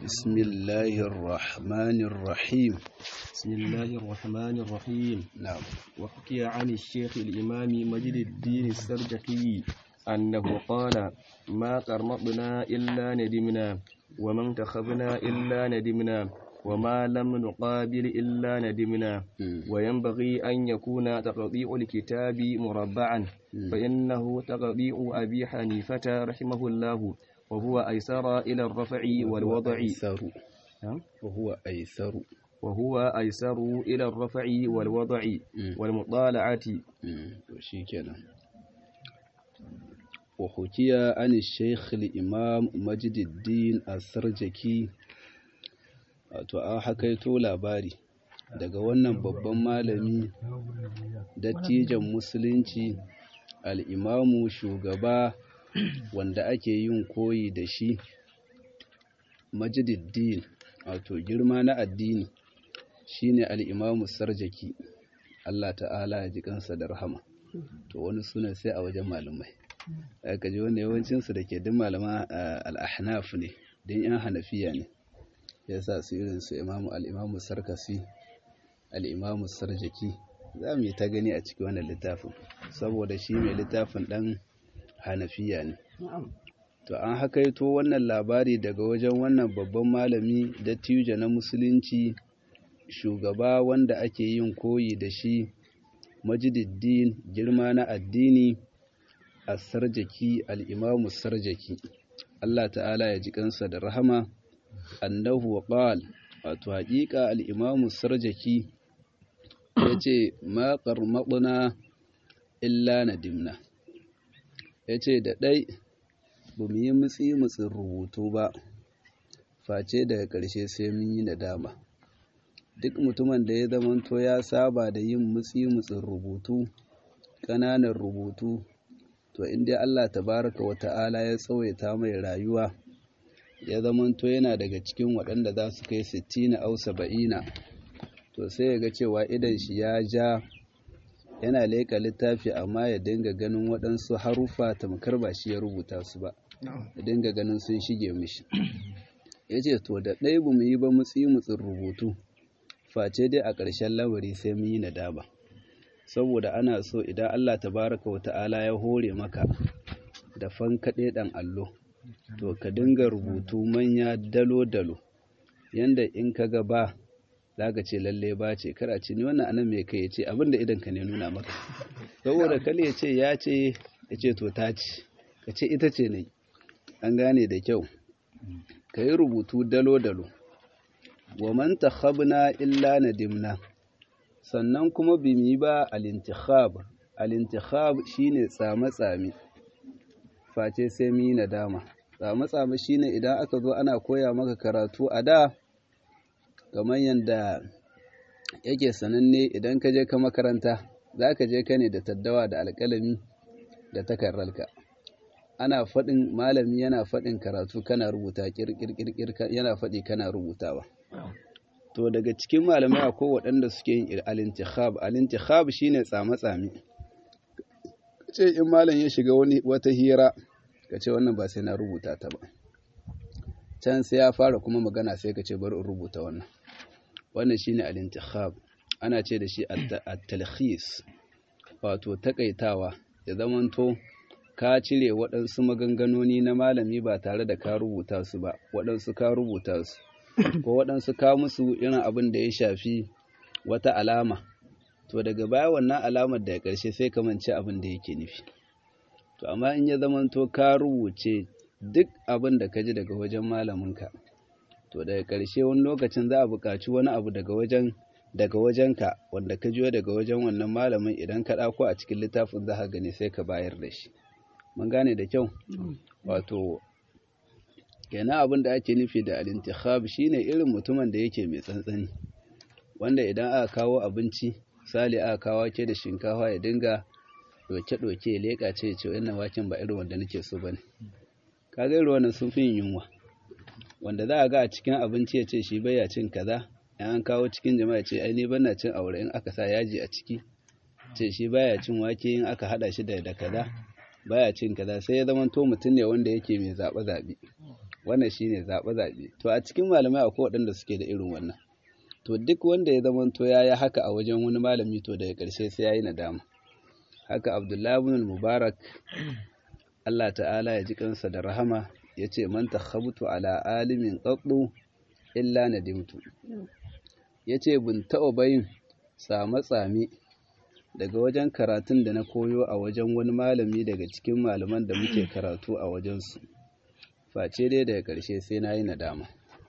بسم الله الرحمن الرحيم بسم الله الرحمن الرحيم نعم وحكي عن الشيخ الإمام مجد الدين السرجقي أنه قال ما قرمطنا إلا ندمنا وما انتخبنا إلا ندمنا وما لم نقابل إلا ندمنا مم. وينبغي أن يكون تقطيع الكتاب مربعا فإنه تقطيع أبي حنيفة رحمه الله وهو أيسر إلى الرفع والوضع أيسر نعم. وهو أيسر وهو أيسر إلى الرفع والوضع مم. والمطالعة مم. وشيكنا وحكي عن الشيخ الإمام مجد الدين السرجكي wato an hakaito labari daga wannan babban malami dattijan musulunci al'imamu shugaba wanda ake yin koyi da shi majididdin wato girma na addini shine al'imamu sarjaki Allah ta'ala ya ji kansa da rahama to wani suna sai a wajen malamai aka ji wanda yawancinsu da ke duk malama al'ahnaf ne don yan hanafiya ne ya sa su irin su imamu al'imamu sarkasi al'imamu sarjaki za mu yi ta gani a cikin wannan littafin saboda shi mai littafin ɗan hanafiya ne to an hakaito wannan labari daga wajen wannan babban malami dattijo na musulunci shugaba wanda ake yin koyi da shi majididdin girma na addini a sarjaki al'imamu sarjaki Allah ta'ala ya ji kansa da rahama annahu qal wato haƙiƙa al-imamu sarjaki yace ma qarmadna illa nadimna yace da dai ba mu yi mutsi mutsin rubutu ba face daga ƙarshe sai mun yi nadama duk mutumin da ya zamanto ya saba da yin mutsi mutsin rubutu ƙananan rubutu to inda Allah tabaraka wa ta'ala ya tsawaita mai rayuwa ya zamanto yana daga cikin waɗanda za su kai sittina au saba'ina to sai ya ga cewa idan shi ya ja yana leƙa littafi amma ya dinga ganin waɗansu haruffa tamkar ba shi ya rubuta su ba ya dinga ganin sun shige mishi ya ce to da ɗaya ba mu yi ba mutsi mutsin rubutu face dai a ƙarshen lamari sai mun yi nadama saboda ana so idan Allah tabaraka wa ta'ala ya hore maka da fankaɗe ɗan allo to ka dinga rubutu manya dalo-dalo yanda in ka ga ba za ka ce lalle ba ce kara ce ni wannan anan mai kai ya ce abinda idan ka ne nuna maka saboda kale ya ce ya ce ya ce to ta ce ka ce ita ce ne an gane da kyau ka yi rubutu dalo-dalo wa man takhabna illa nadimna sannan kuma bimi ba al-intikhab al-intikhab shine tsame-tsame face sai mu yi nadama tsame-tsame shine idan aka zo ana koya maka karatu a da kamar yadda yake sananne idan ka je ka makaranta za ka je ka ne da taddawa da alƙalami da takarrarka ana faɗin malami yana faɗin karatu kana rubuta ƙirƙirƙir yana faɗi kana rubutawa to daga cikin malamai akwai waɗanda suke yin al-intikhab al-intikhab shine tsame-tsame ce in malam ya shiga wani wata hira ka ce wannan ba sai na rubuta ta ba can sai ya fara kuma magana sai ka ce bari in rubuta wannan wannan shine al-intikhab ana ce da shi at-talkhis wato takaitawa ya zamanto ka cire waɗansu maganganoni na malami ba tare da ka rubuta su ba waɗansu ka rubuta su ko waɗansu ka musu irin abin da ya shafi wata alama to daga baya wannan alamar da ya ƙarshe sai ka mance abin da yake nufi to amma in ya zamanto ka rubuce duk abin da ka ji daga wajen malaminka to daga ƙarshe wani lokacin za a buƙaci wani abu daga wajen daga wajenka wanda ka jiyo daga wajen wannan malamin idan ka ɗauko a cikin littafin za ka gani sai ka bayar da shi mun gane da kyau wato kenan abin da ake nufi da al-intikhab shine irin mutumin da yake mai tsantsani wanda idan aka kawo abinci misali aka kawo ke da shinkafa ya dinga doke-doke ya leƙa ce ya ce wannan waken ba irin wanda nake so bane kaga irin wannan sun fi yin yunwa wanda za a ga a cikin abinci ya ce shi baya cin kaza in an kawo cikin jama'a ce ai ni bana cin aure in aka sa yaji a ciki ce shi baya cin wake in aka hada shi da da kaza baya cin kaza sai ya zama to mutum ne wanda yake mai zaɓe zaɓe wannan shine zaɓe zaɓe to a cikin malamai akwai waɗanda suke da irin wannan to duk wanda ya zama to ya yi haka a wajen wani malami to daga ƙarshe sai ya yi nadama haka abdullahi ibn mubarak Allah ta'ala ya ji kansa da rahama ya ce man takhabtu ala alimin qaddu illa nadimtu ya ce bin taɓa bayin tsame-tsame daga wajen karatun da na koyo a wajen wani malami daga cikin malaman da muke karatu a wajensu face dai daga ƙarshe sai na yi nadama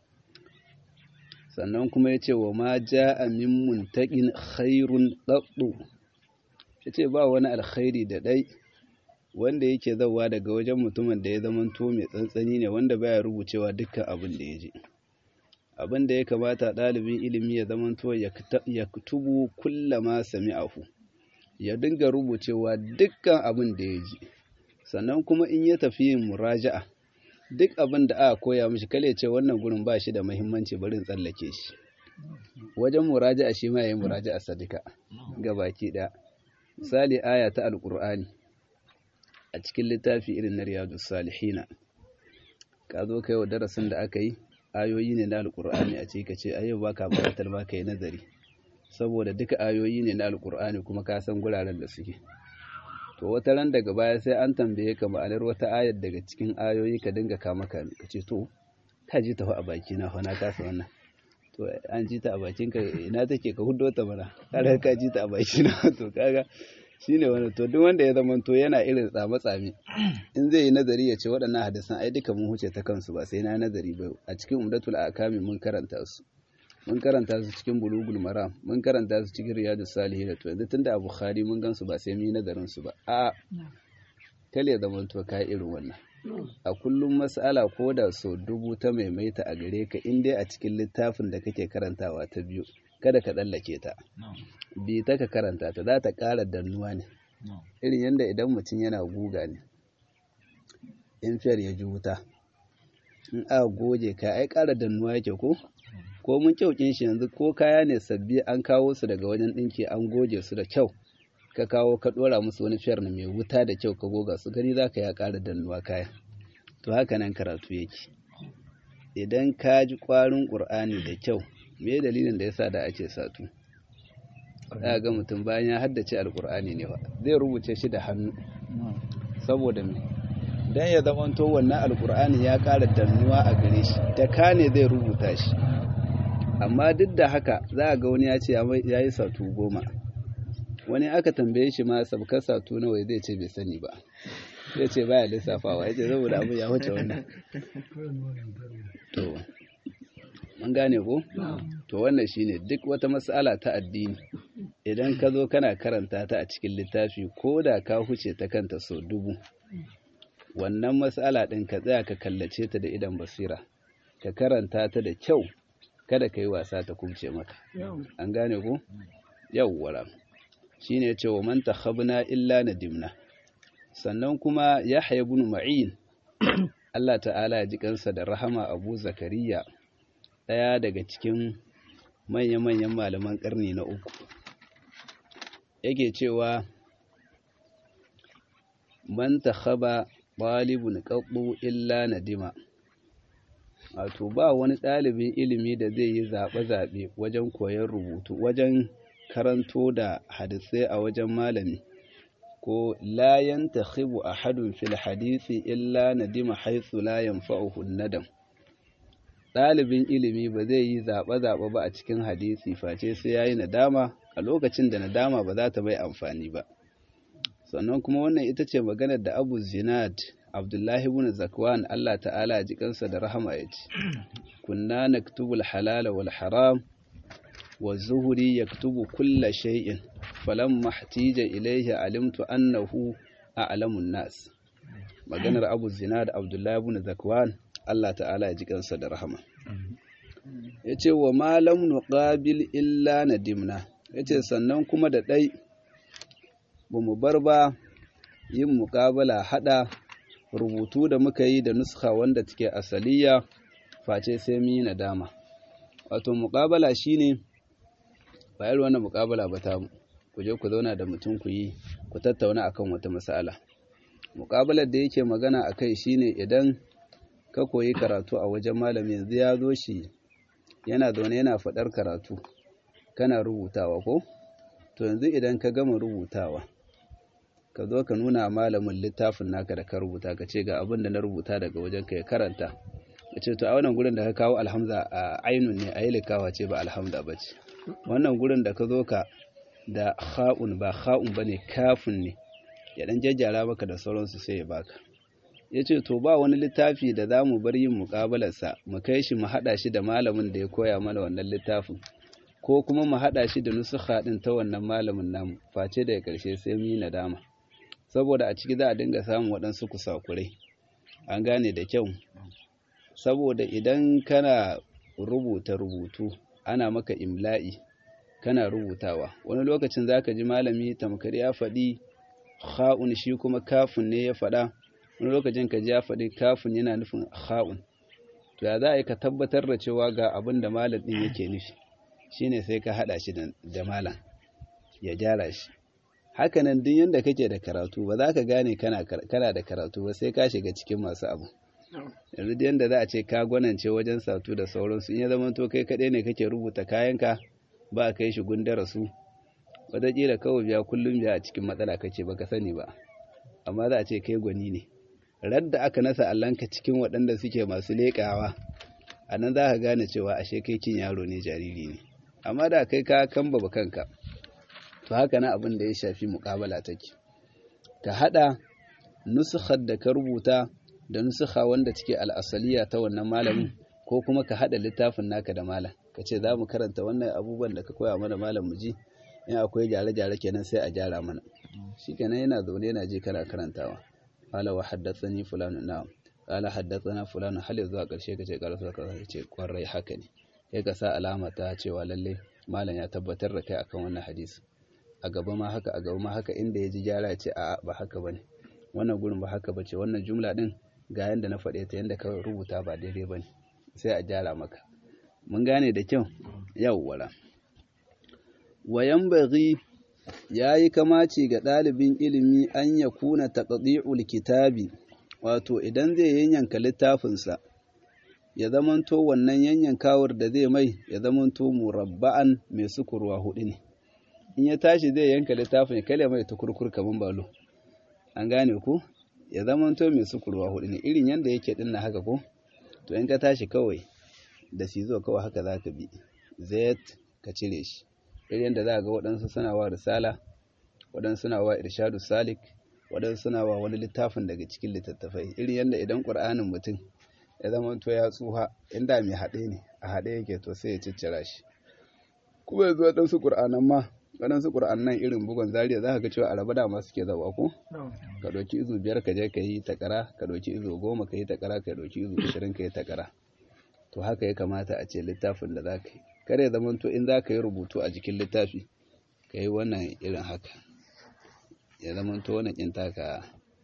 sannan kuma ya ce wa ma ja a min muntaƙin khairun ɗaɗɗu ya ce ba wani alkhairi da ɗai wanda yake zauwa daga wajen mutumin da ya zamanto mai tsantsani ne wanda baya rubucewa dukkan abin da ya ji abin da ya kamata ɗalibin ilimi ya zamanto ya tubu kullama sami'ahu ya dinga rubucewa dukkan abin da ya ji sannan kuma in ya tafi yin muraja'a duk abin da aka koya mishi kale ce wannan gurin ba shi da muhimmanci bari in tsallake shi wajen muraja'a shi ma yayin muraja'a sadika ga baki ɗaya misali aya ta alqur'ani a cikin littafi irin na riyadus salihina ka zo kai wa darasin da aka yi ayoyi ne na alqur'ani a ce ka ce ayo baka buƙatar ba ka yi nazari saboda duka ayoyi ne na alqur'ani kuma ka san guraren da suke to wata ran daga baya sai an tambaye ka ma'anar wata ayar daga cikin ayoyi ka dinga kama ka ka ce to ka ji ta a baki na fa na kasa wannan to an ji ta a bakin ka ina take ka huddo ta mana kare ka ji ta a baki na to kaga shine wannan to duk wanda ya zama to yana irin tsame tsame in zai yi nazari ya ce waɗannan hadisan ai duka mun huce ta kansu ba sai na nazari ba a cikin umdatul akami mun karanta su mun karanta su cikin bulugul maram mun karanta su cikin riyadus salihin to yanzu tunda a bukhari mun gansu ba sai mu yi nazarin su ba a kale ya zama to kai irin wannan a kullum mas'ala ko da so dubu ta maimaita a gare ka in dai a cikin littafin da kake karantawa ta biyu kada ka tsallake ta bi ta ka karanta ta za ta ƙara dannuwa ne irin yadda idan mutum yana guga ne in fiyar ya ji wuta in a goge ka ai ƙara dannuwa yake ko ko mun kyaukin shi yanzu ko kaya ne sabbi an kawo su daga wajen ɗinki an goge su da kyau ka kawo ka ɗora musu wani fiyar na mai wuta da kyau ka goga su gani za ka ya ƙara dannuwa kaya to haka nan karatu yake idan ka ji ƙwarin ƙur'ani da kyau me dalilin da yasa da ake satu za ga mutum bayan ya haddace alƙur'ani ne ba zai rubuce shi da hannu saboda me dan ya zamanto wannan alƙur'ani ya ƙara dannuwa a gare shi da ka ne zai rubuta shi amma duk da haka za a ga wani ya ce ya yi satu goma wani aka tambaye shi ma sabkar satu nawa zai ce bai sani ba zai ce baya lissafawa ya ce saboda abu ya wuce wannan to mun gane ko to wannan shine duk wata mas'ala ta addini idan ka zo kana karanta ta a cikin littafi ko da ka huce ta kanta sau dubu wannan mas'ala ɗin ka tsaya ka kallace ta da idan basira ka karanta ta da kyau kada ka yi wasa ta kubce maka an gane ko yawwara shine ya ce wa man takhabna illa nadimna sannan kuma yahya ibn ma'in Allah ta'ala ya ji kansa da rahama Abu Zakariya ɗaya daga cikin manya-manyan malaman ƙarni na uku yake cewa man takhaba ɗalibun ƙaɓɓu illa nadima wato ba wani ɗalibin ilimi da zai yi zaɓe-zaɓe wajen koyon rubutu wajen karanto da hadisai a wajen malami ko layan ta khibu a hadun fil hadisi illa nadima haitsu layan fa'uhun nadam ɗalibin ilimi ba zai yi zaɓe-zaɓe ba a cikin hadisi face sai ya yi nadama a lokacin da nadama ba za ta bai amfani ba sannan kuma wannan ita ce maganar da abu zinad abdullahi ibn zakwan allah ta'ala ji kansa da rahama ya ce kunna naktubul halala wal haram wa zuhuri yaktubu kulla shay'in falamma ihtija ilayhi alimtu annahu a'lamun nas maganar abu zinad abdullahi ibn zakwan Allah ta'ala ya ji kansa da rahama yace wa ma lam nuqabil illa nadimna yace sannan kuma da dai bamu bar ba yin muƙabala hada rubutu da muka yi da nuskha wanda take asaliya face sai mu yi nadama wato muƙabala shine ba irin wannan muƙabala ba ta ku je ku zauna da mutum ku yi ku tattauna akan wata mas'ala muƙabalar da yake magana akai shine idan ka koyi karatu a wajen malami yanzu ya zo shi yana zaune yana faɗar karatu kana rubutawa ko to yanzu idan ka gama rubutawa ka zo ka nuna malamin littafin naka da ka rubuta ka ce ga abin da na rubuta daga wajen ka ya karanta ya ce to a wannan gurin da ka kawo alhamza a ainun ne a yi likawa ce ba alhamza ba ce wannan gurin da ka zo ka da ha'un ba ha'un ba ne kafin ne ya dan jajjara maka da sauransu sai ya baka ya ce to ba wani littafi da za mu bar yin muƙabalarsa mu kai shi mu haɗa shi da malamin da ya koya mana wannan littafin ko kuma mu haɗa shi da nusuha ɗin ta wannan malamin namu face daga ƙarshe sai mu yi nadama saboda a ciki za a dinga samun waɗansu kusakurai an gane da kyau saboda idan kana rubuta rubutu ana maka imla'i kana rubutawa wani lokacin za ka ji malami tamkar ya faɗi ha'un shi kuma kafin ne ya faɗa wani lokacin ka ji ya faɗi kafin yana nufin ha'un to ya za a yi ka tabbatar da cewa ga abin da malam ɗin yake nufi shine sai ka haɗa shi da malam ya gyara shi hakanan duk yanda kake da karatu ba za ka gane kana da karatu ba sai ka shiga cikin masu abu yanzu da yanda za a ce ka gwanance wajen satu da sauransu in ya zama to kai kaɗai ne kake rubuta kayanka ba a kai shi gundara su wataƙila kawai biya kullum biya a cikin matsala kake ba ka sani ba amma za a ce kai gwani ne radda aka nasa allanka cikin waɗanda suke masu leƙawa a nan za ka gane cewa ashe kai kin yaro ne jariri ne amma da kai ka kamba kanka to haka na abin da ya shafi muƙabala take ka haɗa nusukhar da ka rubuta da nusukha wanda take al'asaliya ta wannan malamin ko kuma ka haɗa littafin naka da malam ka ce za mu karanta wannan abubuwan da ka koya mana malam mu ji in akwai gyare-gyare kenan sai a gyara mana shi kenan yana zaune yana je kana karantawa qala wa haddathani fulanu na'am qala haddathana fulanu hal zuwa ƙarshe ka ce ƙarfi ka ce kwarai haka ne kai ka sa alama ta cewa lalle malam ya tabbatar da kai akan wannan hadisi a gaba ma haka a gaba ma haka inda ya ji gyara ya ce a'a ba haka bane wannan gurin ba haka bace wannan jumla din ga yanda na faɗe ta yanda ka rubuta ba daidai bane sai a gyara maka mun gane da kyau yawwala wayan baghi yayi kamaci ga ɗalibin ilimi an ya kuna taqdi'ul kitabi wato idan zai yanyanka littafinsa ya zamanto wannan yanyankawar da zai mai ya zamanto murabba'an mai sukurwa hudu ne in ya tashi zai yanka littafin kale mai tukurkur kaman balo an gane ku ya zamanto mai sukurwa hudu ne irin yanda yake dinna haka ko to in ka tashi kawai da sizo kawai haka za ka bi zayat ka cire shi irin yadda za ga waɗansu suna wa risala waɗansu suna wa irshadu salik waɗansu suna wa wani littafin daga cikin littattafai irin yadda idan ƙur'anin mutum ya zama to ya tsuha inda mai haɗe ne a haɗe yake to sai ya ciccira shi kuma yanzu waɗansu ƙur'anan ma waɗansu ƙur'anan irin bugun zariya za ka ga cewa araba dama suke zawa ko ka ɗauki izu biyar ka je ka yi takara ka ɗauki izu goma ka yi takara ka ɗauki izu ashirin ka yi takara to haka ya kamata a ce littafin da za ka yi kar ya zama to in za ka yi rubutu a jikin littafi ka yi wannan irin haka ya zama to wannan ɗin taka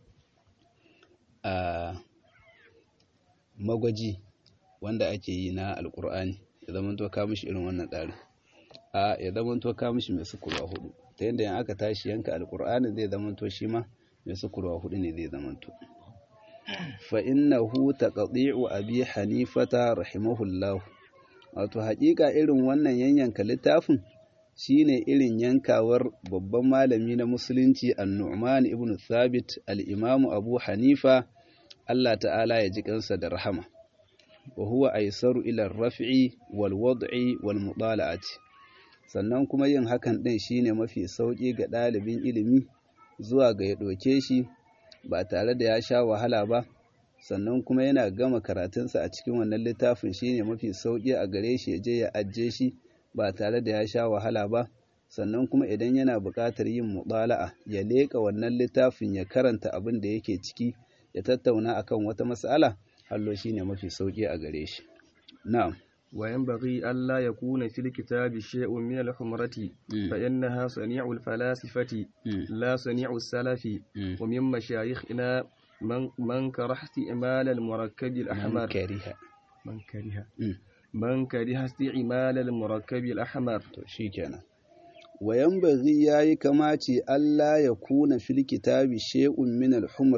a magwaji wanda ake yi na alkur'ani ya zama to ka mishi irin wannan tsarin a ya zama to ka mishi mai sukurwa hudu ta yadda yan aka tashi yanka alkur'ani zai zama to shi ma mai sukurwa hudu ne zai zama to fa innahu taqdi'u abi hanifata rahimahullahu wato haƙiƙa irin wannan yanyanka littafin shine irin yankawar babban malami na musulunci an-nu'man ibn thabit al-imamu abu hanifa Allah ta'ala ya ji kansa da rahama wa huwa aisaru ila raf'i wal wad'i wal mudala'ati sannan kuma yin hakan din shine mafi sauki ga ɗalibin ilimi zuwa ga ya ɗauke shi ba tare da ya sha wahala ba sannan kuma yana gama karatunsa a cikin wannan littafin shine mafi sauƙi a gare shi ya je ya ajiye shi ba tare da ya sha wahala ba sannan kuma idan yana buƙatar yin muɗala'a ya leƙa wannan littafin ya karanta abin da yake ciki ya tattauna akan wata mas'ala hallo shine mafi sauƙi a gare shi na'am وينبغي ألا يكون في الكتاب شيء من الحمرة فإنها صنيع الفلاسفة لا صنيع السلف ومن مشايخنا من من كره استعمال المركب الأحمر من كره من كره من كره استعمال المركب الأحمر to shikenan wayan bazi yayi kamace Allah ya kuna fil kitabi shay'un min al-humra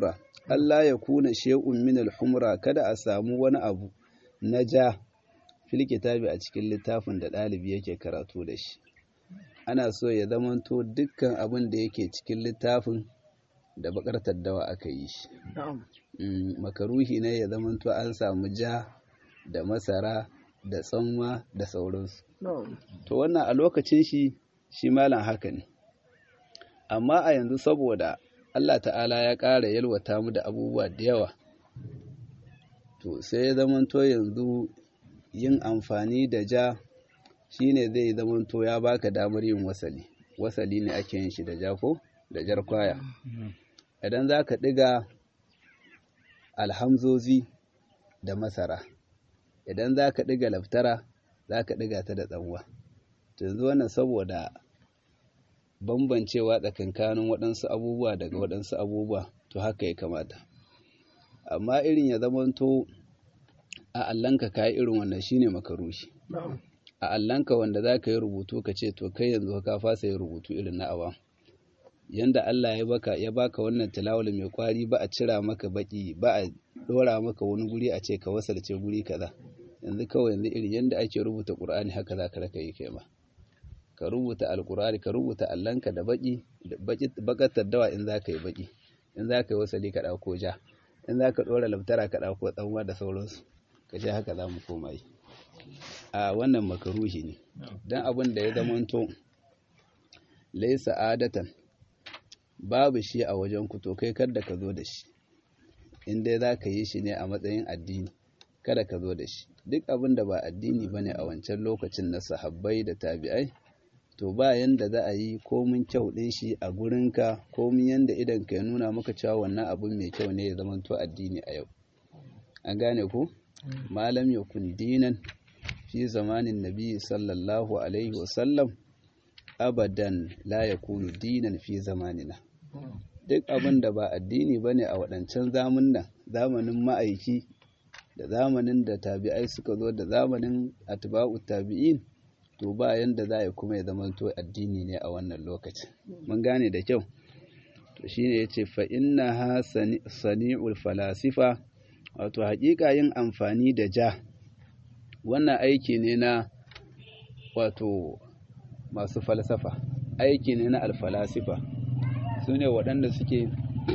Allah ya kuna shay'un min al-humra kada a samu wani abu na ja fil kitabi a cikin littafin da ɗalibi yake karatu da shi ana so ya zamanto dukkan abin da yake cikin littafin da bakar taddawa aka yi shi makaruhi ne ya zamanto an samu ja da masara da tsanwa da sauransu to wannan a lokacin shi shi malam haka ne amma a yanzu saboda Allah ta'ala ya ƙara yalwata mu da abubuwa da yawa to sai ya zamanto yanzu yin amfani da ja shine zai zamanto ya baka damar yin wasali wasali ne ake yin shi da ja ko da jar kwaya idan za ka ɗiga alhamzozi da masara idan za ka ɗiga laftara za ka ɗiga ta da tsanwa yanzu wannan saboda bambancewa tsakankanin waɗansu abubuwa daga waɗansu abubuwa to haka ya kamata amma irin ya zamanto a allanka ka yi irin wannan shine makarushi a allanka wanda za ka yi rubutu ka ce to kai yanzu ka fasa yi rubutu irin na awa yanda Allah ya baka ya baka wannan tilawul mai kwari ba a cira maka baki ba a dora maka wani guri a ce ka wasalce guri kaza yanzu kawai yanzu irin yanda ake rubuta Qur'ani haka za ka raka yi kai ma ka rubuta alqur'ani ka rubuta allanka da baki baki bakatar dawa in za ka yi baki in za ka yi wasali ka dauko ja in za ka dora laftara ka dauko tsanwa da sauransu ka ce haka za mu koma yi a wannan makaruhi ne don abin da ya zamanto laisa adatan babu shi a wajen ku to kai kada ka zo da shi in dai za ka yi shi ne a matsayin addini kada ka zo da shi duk abin da ba addini ba ne a wancan lokacin na sahabbai da tabi'ai to ba yanda za a yi komin kyau ɗin shi a gurinka komin yanda idan ka ya nuna maka cewa wannan abin mai kyau ne ya zamanto addini a yau an gane ku malam yakun dinan fi zamanin nabi sallallahu alaihi wasallam abadan la yakunu dinan fi zamanina duk abin da ba addini bane a waɗancan zamanin zamanin ma'aiki da zamanin da tabi'ai suka zo da zamanin atba'u tabi'in to ba yanda za a kuma ya zama to addini ne a wannan lokacin mun gane da kyau to shine yace fa innaha sani'ul falasifa wato haƙiƙa yin amfani da ja wannan aiki ne na wato masu falsafa aiki ne na alfalasifa su ne waɗanda suke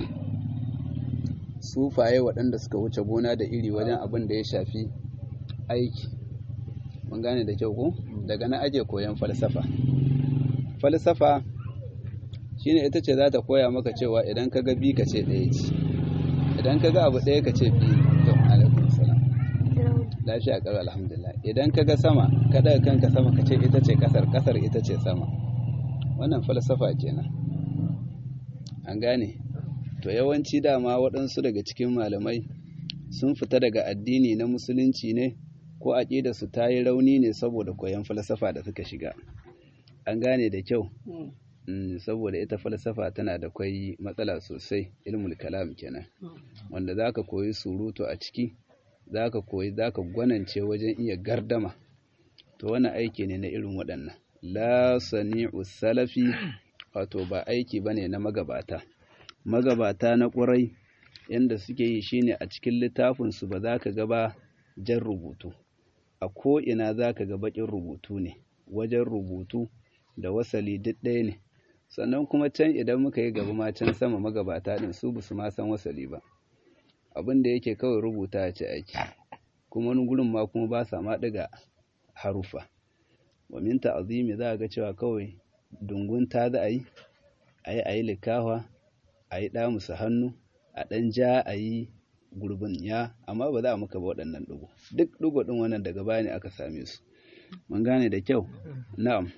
sufaye waɗanda suka wuce gona da iri wajen abin da ya shafi aiki mun gane da kyau ko daga na aje koyon falsafa falsafa shine ita ce za ta koya maka cewa idan ka ga bi ka ce ɗaya ce idan ka ga abu ɗaya ka ce biyu to alaikum salam lafiya ƙarar alhamdulillah idan ka ga sama ka daga kanka sama ka ce ita ce ƙasar ƙasar ita ce sama wannan falsafa kenan an gane to yawanci dama waɗansu daga cikin malamai sun fita daga addini na musulunci ne ko aƙida su ta yi rauni ne saboda koyon falsafa da suka shiga an gane da kyau saboda ita falsafa tana da kwai matsala sosai ilmul kalam kenan wanda zaka koyi surutu a ciki zaka koyi zaka gwanance wajen iya gardama to wani aiki ne na irin waɗannan la sani'u salafi wato ba aiki bane na magabata magabata na ƙurai yanda suke yi shine a cikin littafin su ba za ka ga ba jan rubutu a ko ina za ka ga baƙin rubutu ne wajen rubutu da wasali duk ɗaya ne sannan kuma can idan muka yi gaba ma can sama magabata ɗin su ba su ma san wasali ba abin da yake kawai rubuta a ce aiki kuma wani gurin ma kuma ba sa ma ɗiga harufa wa min ta'zimi za ga cewa kawai dungun ta za a yi a yi a yi likawa a yi ɗamusa hannu a ɗan ja a yi gurbin ya amma ba za a maka ba waɗannan ɗigo duk ɗigo ɗin wannan daga baya ne aka same su mun gane da kyau na'am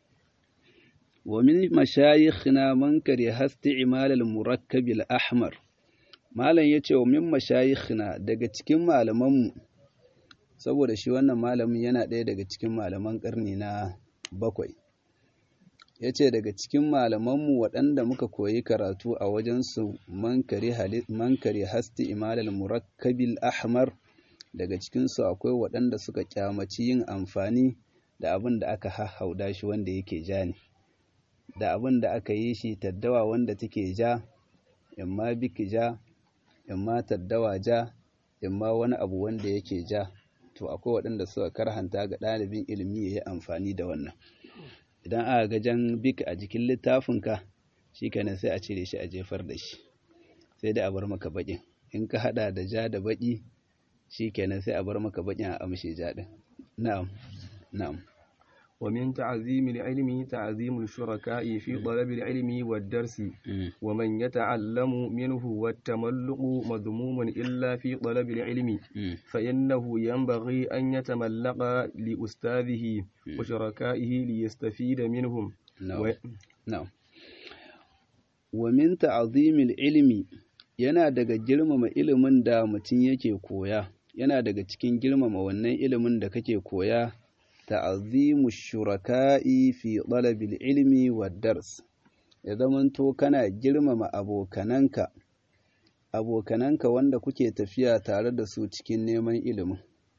ومن مشايخنا من كره استعمال المركب الأحمر malam yace wa min mashayikhna daga cikin malamanmu saboda shi wannan malamin yana ɗaya daga cikin malaman ƙarni na bakwai yace daga cikin malamanmu waɗanda muka koyi karatu a wajensu man kari hasti imalal murakkabil ahmar daga cikinsu akwai waɗanda suka kyamaci yin amfani da abin da aka hahauda shi wanda yake ja ne da abin da aka yi shi taddawa wanda take ja imma biki ja in ma taddawa ja in ma wani abu wanda yake ja to akwai waɗanda suka karhanta ga ɗalibin ilimi ya yi amfani da wannan idan aka ga jan bik a jikin littafinka shi kenan sai a cire shi a jefar da shi sai da a bar maka baƙin in ka haɗa da ja da baƙi shi kenan sai a bar maka baƙin a amshe ja ɗin na'am na'am ومن تعظيم العلم تعظيم الشركاء في طلب العلم والدرس ومن يتعلم منه والتملق مذموم إلا في طلب العلم فإنه ينبغي أن يتملق لأستاذه وشركائه ليستفيد منهم نعم نعم ومن تعظيم العلم yana daga girmama ilimin da mutum yake koya yana daga cikin girmama wannan ilimin da kake koya ta'azimu shuraka'i fi talabil ilmi wa dars ya zamanto kana girmama abokananka abokananka wanda kuke tafiya tare da su cikin neman ilimin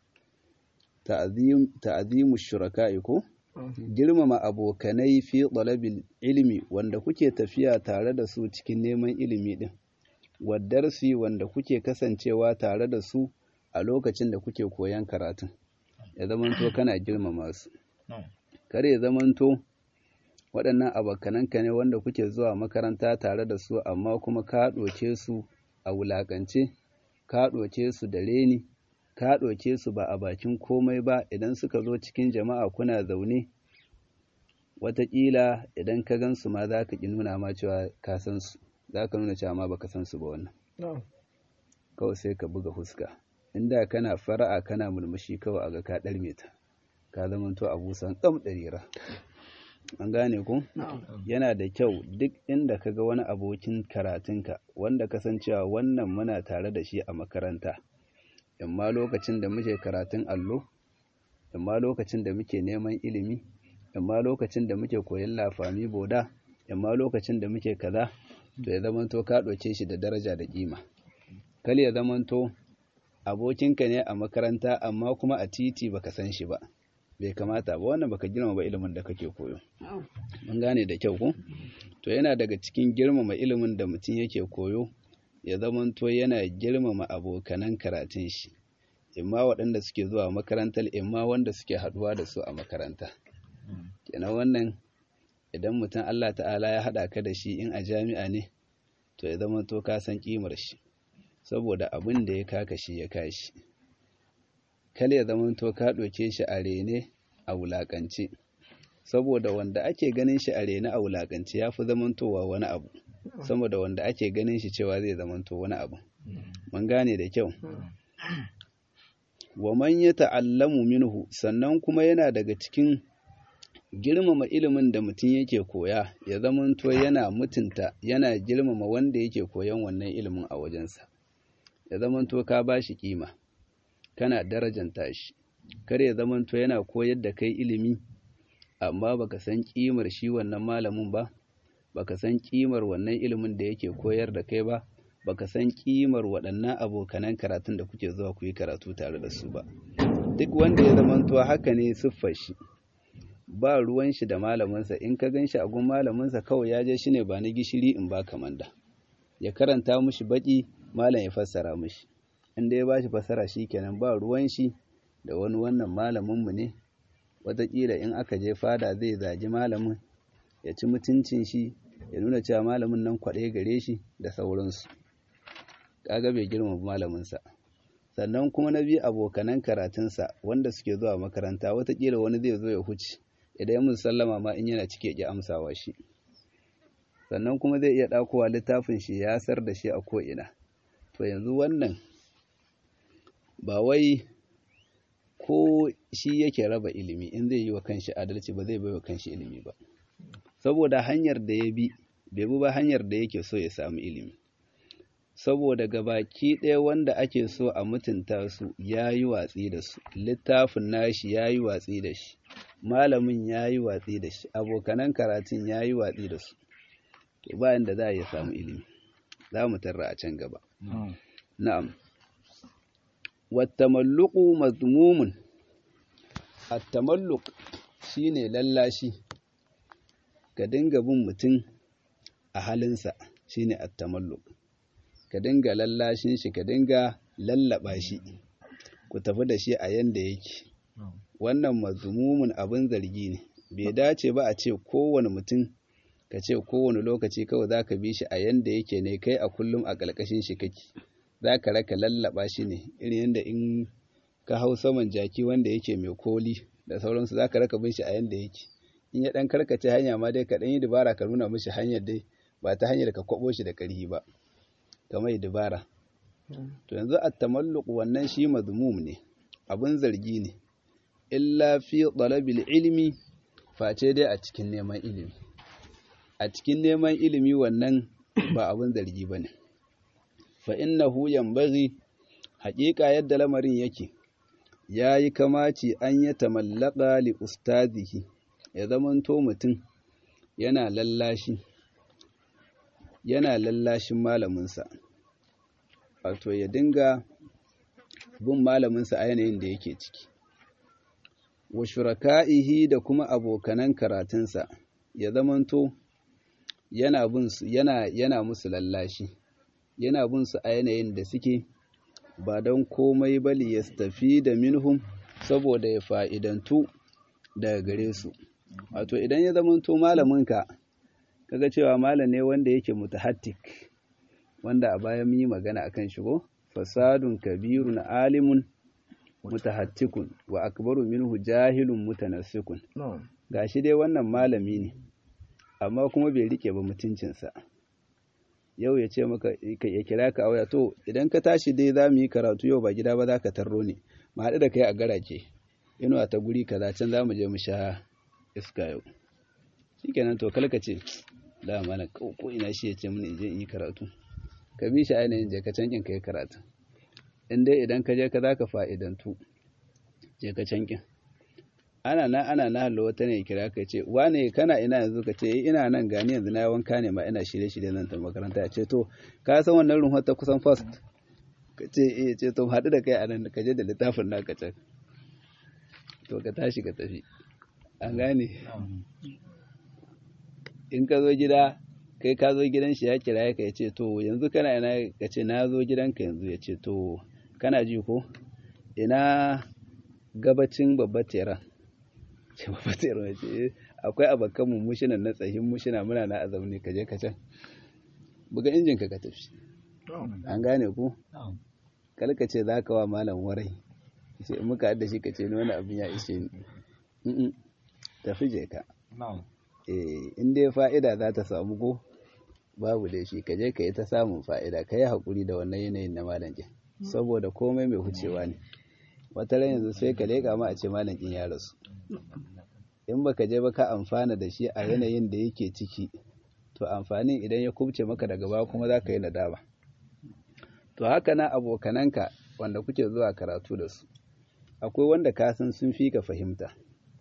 ta'azimu shuraka'i ko girmama abokanai fi talabil ilmi wanda kuke tafiya tare da su cikin neman ilimi din wa darsi wanda kuke kasancewa tare da su a lokacin da kuke koyan karatun ya zamanto kana girmama su kar ya zamanto waɗannan abokananka ne wanda kuke zuwa makaranta tare da su amma kuma ka ɗoke su a wulaƙance ka ɗoke su da reni ka ɗoke su ba a bakin komai ba idan suka zo cikin jama'a kuna zaune wataƙila idan ka gan su ma za ka ƙi nuna ma cewa ka san su za ka nuna cewa ma baka san su ba wannan kawai sai ka buga fuska inda kana fara'a kana mulmushi kawai aga ka ɗarme ta ka zamanto a busan tsam ɗarira an gane ku yana da kyau duk inda ka ga wani abokin karatunka wanda kasancewa wannan muna tare da shi a makaranta imma lokacin da muke karatun allo imma lokacin da muke neman ilimi imma lokacin da muke koyon lafami boda imma lokacin da muke kaza to ya zamanto ka ɗauke shi da daraja da kima kal ya zamanto abokinka ne a makaranta amma kuma a titi baka san shi ba bai kamata ba wannan baka girmama ilimin da kake koyo mun gane da kyau ko to yana daga cikin girmama ilimin da mutum yake koyo ya zamanto yana girmama abokanan karatun shi imma waɗanda suke zuwa makarantar imma wanda suke haɗuwa da su a makaranta kenan wannan idan mutum Allah ta'ala ya haɗa ka da shi in a jami'a ne to ya zamanto ka san kimar shi saboda abin da ya kaka shi ya kashi kale ya zamanto ka ɗauke shi a rene a wulaƙance saboda wanda ake ganin shi a rene a wulaƙance ya fi zamantowa wani abu saboda wanda ake ganin shi cewa zai zamanto wani abu mun gane da kyau wa man ya ta'allamu minhu sannan kuma yana daga cikin girmama ilimin da mutum yake koya ya zamanto yana mutunta yana girmama wanda yake koyan wannan ilimin a wajensa ya zamanto ka ba shi kima kana darajanta shi kar ya zamanto yana koyar da kai ilimi amma baka san kimar shi wannan malamin ba baka san kimar wannan ilimin da yake koyar da kai ba baka san kimar waɗannan abokanan karatun da kuke zuwa ku yi karatu tare da su ba duk wanda ya zamanto haka ne siffar shi ba ruwan shi da malaminsa in ka gan shi a gun malaminsa kawai ya je shi ne ba na gishiri in ba kamanda ya karanta mushi baki malam ya fassara mushi inda ya bashi fassara shi kenan ba ruwan shi da wani wannan malaminmu ne wataƙila in aka je fada zai zagi malamin ya ci mutuncin shi ya nuna cewa malamin nan kwaɗe gare shi da sauransu kaga bai girma malaminsa sannan kuma na biyu abokanan karatunsa wanda suke zuwa makaranta wataƙila wani zai zo ya huce idan ya musu sallama ma in yana cike ya amsawa shi sannan kuma zai iya ɗakowa littafin shi ya sar da shi a ko'ina to yanzu wannan ba wai ko shi yake raba ilimi in zai yi wa kanshi adalci ba zai bai wa kanshi ilimi ba saboda hanyar da ya bi bai bi ba hanyar da yake so ya samu ilimi saboda gabaki ɗaya wanda ake so a mutunta su ya yi watsi da su littafin nashi ya yi watsi da shi malamin ya yi watsi da shi abokanan karatun ya yi watsi da su to bayan da za a iya samu ilimi za mu tarra a can gaba na'am wattamalluqu mazmumun at-tamalluq shine lallashi ka dinga bin mutum a halinsa shine at-tamalluq ka dinga lallashin shi ka dinga lallaba shi ku tafi da shi a yanda yake wannan mazumumin abin zargi ne bai dace ba a ce kowane mutum ka ce kowane lokaci kawai za ka bi shi a yanda yake ne kai a kullum a ƙarƙashin shi kake za ka raka lallaba shi ne irin yadda in ka hau saman jaki wanda yake mai koli da sauransu za ka raka bin shi a yanda yake in ya ɗan karkace hanya ma dai ka ɗan yi dubara ka nuna mishi hanyar dai ba ta hanyar ka kwaɓo shi da ƙarfi ba ka mai dubara to yanzu a tamalluk wannan shi mazmum ne abin zargi ne illa fi talabil ilmi face dai a cikin neman ilimi a cikin neman ilimi wannan ba abin zargi bane fa innahu yanbaghi haƙiƙa yadda lamarin yake yayi kamaci an ya tamallaka li ustazihi ya zamanto mutum yana lallashi yana lallashin malaminsa wato ya dinga bin malaminsa a yanayin da yake ciki wa shuraka'ihi da kuma abokanan karatunsa ya zamanto yana bin su yana yana musu lallashi yana bin su a yanayin da suke ba don komai bali ya tafi da minhum saboda ya fa'idantu daga gare su wato idan ya zamanto malaminka kaga cewa malam ne wanda yake mutahattik wanda a baya mun yi magana akan shigo fasadun kabirun alimun mutahattikun wa akbaru minhu jahilun mutanassikun gashi dai wannan malami ne amma kuma bai rike ba mutuncinsa yau ya ce maka ya kira ka auya to idan ka tashi dai za mu yi karatu yau ba gida ba za ka tarro ne mu haɗu da kai a garake inuwa ta guri kaza can za mu je mu sha iska yau shikenan to kalka ce da mana ko ina shi ya ce mun in je in yi karatu ka bi shi ainihin je ka cankin ka yi karatu in dai idan ka je ka za ka fa'idantu je ka cankin ana na ana na hallo wata ne kira ka ce wane kana ina yanzu ka ce ina nan gani yanzu na wanka ne ma ina shirye shirye nan ta makaranta ce to ka san wannan runhar ta kusan first ka ce eh ce to haɗu da kai a nan ka je da littafin naka can to ka tashi ka tafi an gane in ka zo gida kai ka zo gidan shi ya kira ka ya ce to yanzu kana ina ka ce na zo gidanka yanzu ya ce to kana ji ko ina gabacin babbar teran ce babbar teran ya ce akwai abokan mu mushinan na tsahin mushina muna na azauni ka je ka can buga injin ka ka tafi an gane ku kalka ce za ka wa malam warai ce muka haɗa shi ka ce ni wani abin ya ishe ni tafi je ka in dai fa'ida za ta samu ko babu da shi ka je ka yi ta samun fa'ida ka yi haƙuri da wannan yanayin na malankin saboda komai mai hucewa ne wata ran yanzu sai ka leƙa ma a ce malankin ya rasu in ba ka je ba ka amfana da shi a yanayin da yake ciki to amfanin idan ya kubce maka daga baya kuma za ka yi nadama to haka na abokananka wanda kuke zuwa karatu da su akwai wanda ka san sun fi ka fahimta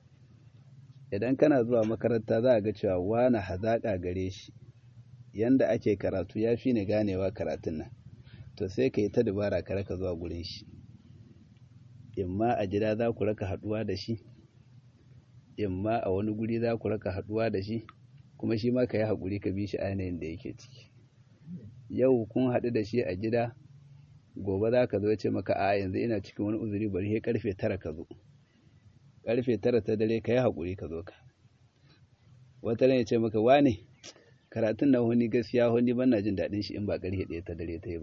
idan kana zuwa makaranta za a ga cewa wani hazaƙa gare shi yanda ake karatu ya fi ni ganewa karatun nan to sai ka yi ta dubara ka raka zuwa gurin shi imma a gida za ku raka haɗuwa da shi imma a wani guri za ku raka haɗuwa da shi kuma shi ma ka yi haƙuri ka bi shi a yanayin da yake ciki yau kun haɗu da shi a gida gobe za ka zo ce maka a yanzu ina cikin wani uzuri bari sai karfe tara ka zo karfe tara ta dare ka yi haƙuri ka zo ka wata ya ce maka wane karatun na wani gaskiya wani ban na jin daɗin shi in ba karfe ɗaya ta dare ta yi ba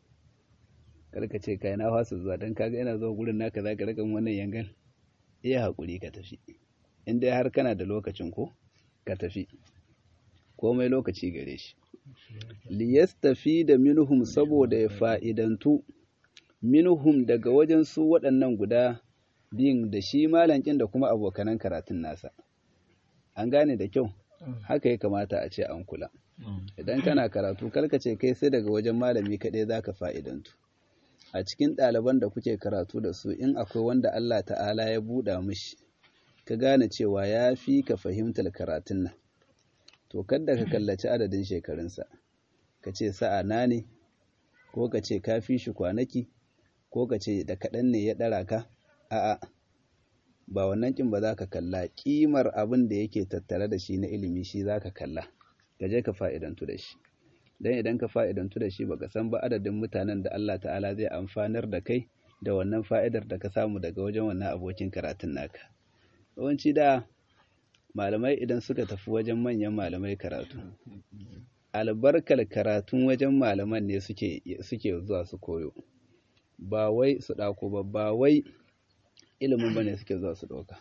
karka ce kai na fasa zuwa don kaga ina zuwa gurin naka za ka rika wannan yangan iya haƙuri ka tafi in dai har kana da lokacin ko ka tafi komai lokaci gare shi liyastafi da minhum saboda ya fa'idantu minhum daga wajen su waɗannan guda biyun da shi malankin da kuma abokanan karatun nasa an gane da kyau haka ya kamata a ce an kula idan kana karatu ce kai sai daga wajen malami kaɗai za ka fa'idantu a cikin ɗaliban da kuke karatu da su in akwai wanda Allah ta'ala ya buɗa mishi ka gane cewa ya fi ka fahimtar karatun nan to kadda ka kallaci adadin shekarunsa ka ce sa'a na ne ko ka ce ka fi shi kwanaki ko ka ce da kaɗan ne ya ɗara ka a'a ba wannan kin ba za ka kalla ƙimar abin da yake tattare da shi na ilimi shi za ka kalla ka je ka fa'idantu da shi dan idan ka fa'idantu da shi baka san ba adadin mutanen da Allah ta'ala zai amfanar da kai da wannan fa'idar da ka samu daga wajen wannan abokin karatun naka yawanci da malamai idan suka tafi wajen manyan malamai karatu albarkar karatun wajen malaman ne suke suke zuwa su koyo ba wai su ɗako ba ba wai ilimin ba ne suke zuwa su ɗauka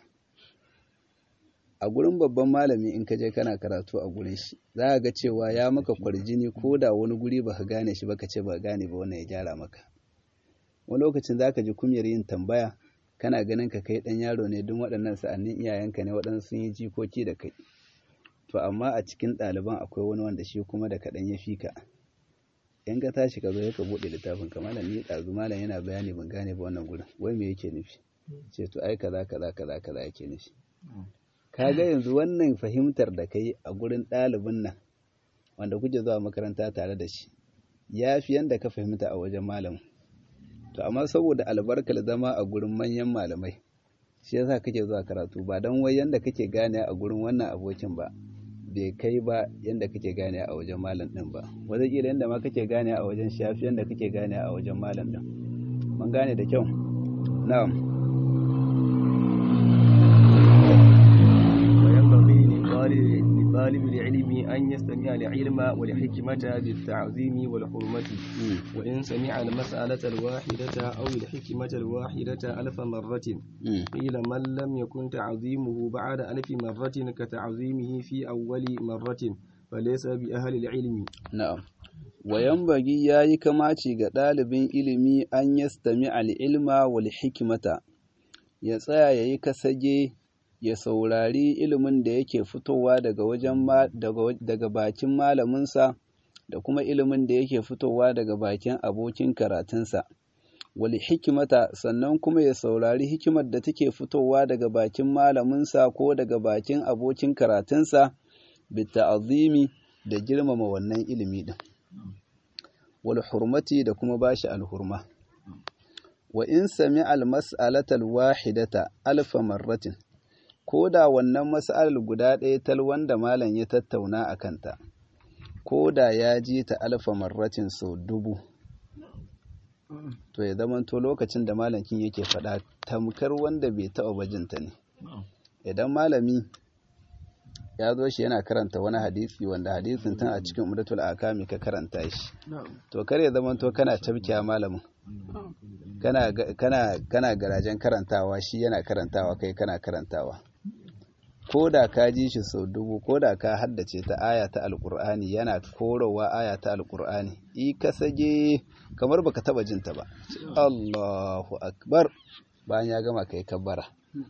a gurin babban malami in ka je kana karatu a gurin shi za ka ga cewa ya maka kwarjini ko da wani guri ba ka gane shi ba ka ce ba gane ba wannan ya gyara maka wani lokacin za ka ji kumyar yin tambaya kana ganin ka kai ɗan yaro ne don waɗannan sa'annin iyayenka ne waɗansu sun yi jikoki da kai to amma a cikin ɗaliban akwai wani wanda shi kuma da kaɗan ya fi ka in ka tashi ka zo ka buɗe littafin ka malam ni ɗazu malam yana bayani ban gane ba wannan gurin wai me yake nufi ce to ai kaza kaza kaza kaza yake nufi ka ga yanzu wannan fahimtar da kai a gurin ɗalibin nan wanda kuke zuwa makaranta tare da shi ya fi yanda ka fahimta a wajen malamin to amma saboda albarkar zama a gurin manyan malamai shi yasa kake zuwa karatu ba don wai yanda kake gane a gurin wannan abokin ba bai kai ba yanda kake gane a wajen malam din ba wataƙila yanda ma kake gane a wajen shafi yanda kake gane a wajen malam din mun gane da kyau na'am لطالب العلم أن يستمع العلم والحكمة بالتعظيم والحرمة وإن سمع المسألة الواحدة أو الحكمة الواحدة ألف مرة قيل من لم يكن تعظيمه بعد ألف مرة كتعظيمه في أول مرة فليس بأهل العلم نعم وينبغي yayi kamaci ga ɗalibin ilimi an yastami al'ilma wal hikimata ya tsaya yayi kasage ya saurari ilimin da yake fitowa daga wajen daga bakin malaminsa da kuma ilimin da yake fitowa daga bakin abokin karatunsa wal hikimata sannan kuma ya saurari hikimar da take fitowa daga bakin malaminsa ko daga bakin abokin karatunsa bita'azimi da girmama wannan ilimi din wal hurmati da kuma bashi alhurma wa in sami al mas'alatal wahidata alfa marratin ko da wannan mas'alar guda ɗaya tal wanda malam ya tattauna a kanta ko da ya ji ta alfa marratin sau dubu to ya zamanto lokacin da malamin yake faɗa tamkar wanda bai taɓa bajinta ne idan malami ya zo shi yana karanta wani hadisi wanda hadisin tun a cikin umdatul akami ka karanta shi to kar ya zamanto kana tabkiya malamin kana kana kana garajen karantawa shi yana karantawa kai kana karantawa ko da ka ji shi sau dubu ko da ka haddace ta aya ta alkur'ani yana korowa aya ta alkur'ani i ka sage kamar baka taba jin ta ba Allahu akbar bayan ya gama kai kabbara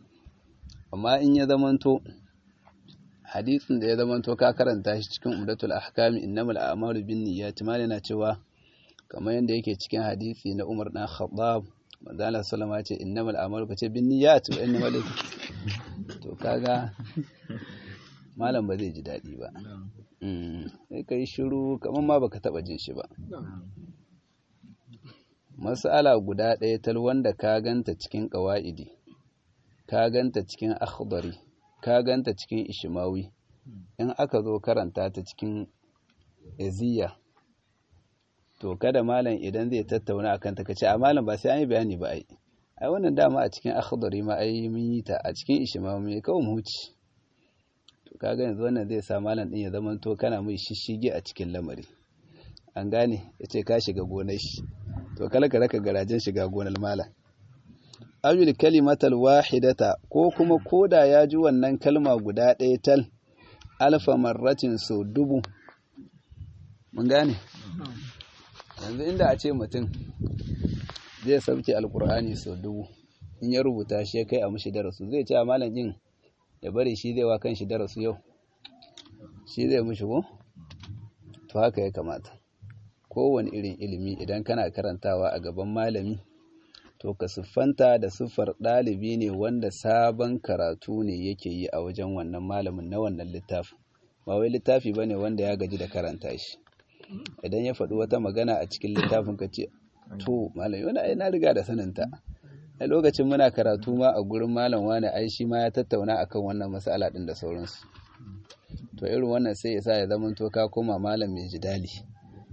amma in ya zamanto hadisin da ya zamanto ka karanta shi cikin umdatul ahkami innamal a'malu binniyati ma yana cewa kamar yadda yake cikin hadisi na Umar dan Khattab manzo Allah sallama ya ce innamal a'malu kace binniyat wa innamal to kaga malam ba zai ji daɗi ba sai ka yi shiru kamar ma baka taɓa jin shi ba mas'ala guda ɗaya tal wanda ka ganta cikin ƙawa'idi ka ganta cikin akhdari ka ganta cikin ishimawi in aka zo karanta ta cikin eziya to kada malam idan zai tattauna akan ta kace a malam ba sai an yi bayani ba ai ai wannan dama a cikin akhdari ma ai mun yi ta a cikin ishimawi mai kawai mu huci to kaga yanzu wannan zai sa malam din ya zama to kana mai shishige a cikin lamari an gane yace ka shiga gonar shi to kala ka raka garajen shiga gonar malam awil kalimatal wahidata ko kuma koda ya ji wannan kalma guda ɗaya tal alfa marratin so dubu mun gane yanzu inda a ce mutum zai sauke alkur'ani so dubu in ya rubuta shi ya kai a mushi darasu zai ce a malam yin ya bari shi zai wa kan shi darasu yau shi zai mushi ko to haka ya kamata kowane irin ilimi idan kana karantawa a gaban malami to ka siffanta da siffar ɗalibi ne wanda sabon karatu ne yake yi a wajen wannan malamin na wannan littafin ba wai littafi ba ne wanda ya gaji da karanta shi idan ya faɗi wata magana a cikin littafin ka ce to malami wani ai na riga da saninta a lokacin muna karatu ma a gurin malam wani ai shi ma ya tattauna akan wannan mas'ala din da sauransu to irin wannan sai ya sa ya zama to ka koma malam mai jidali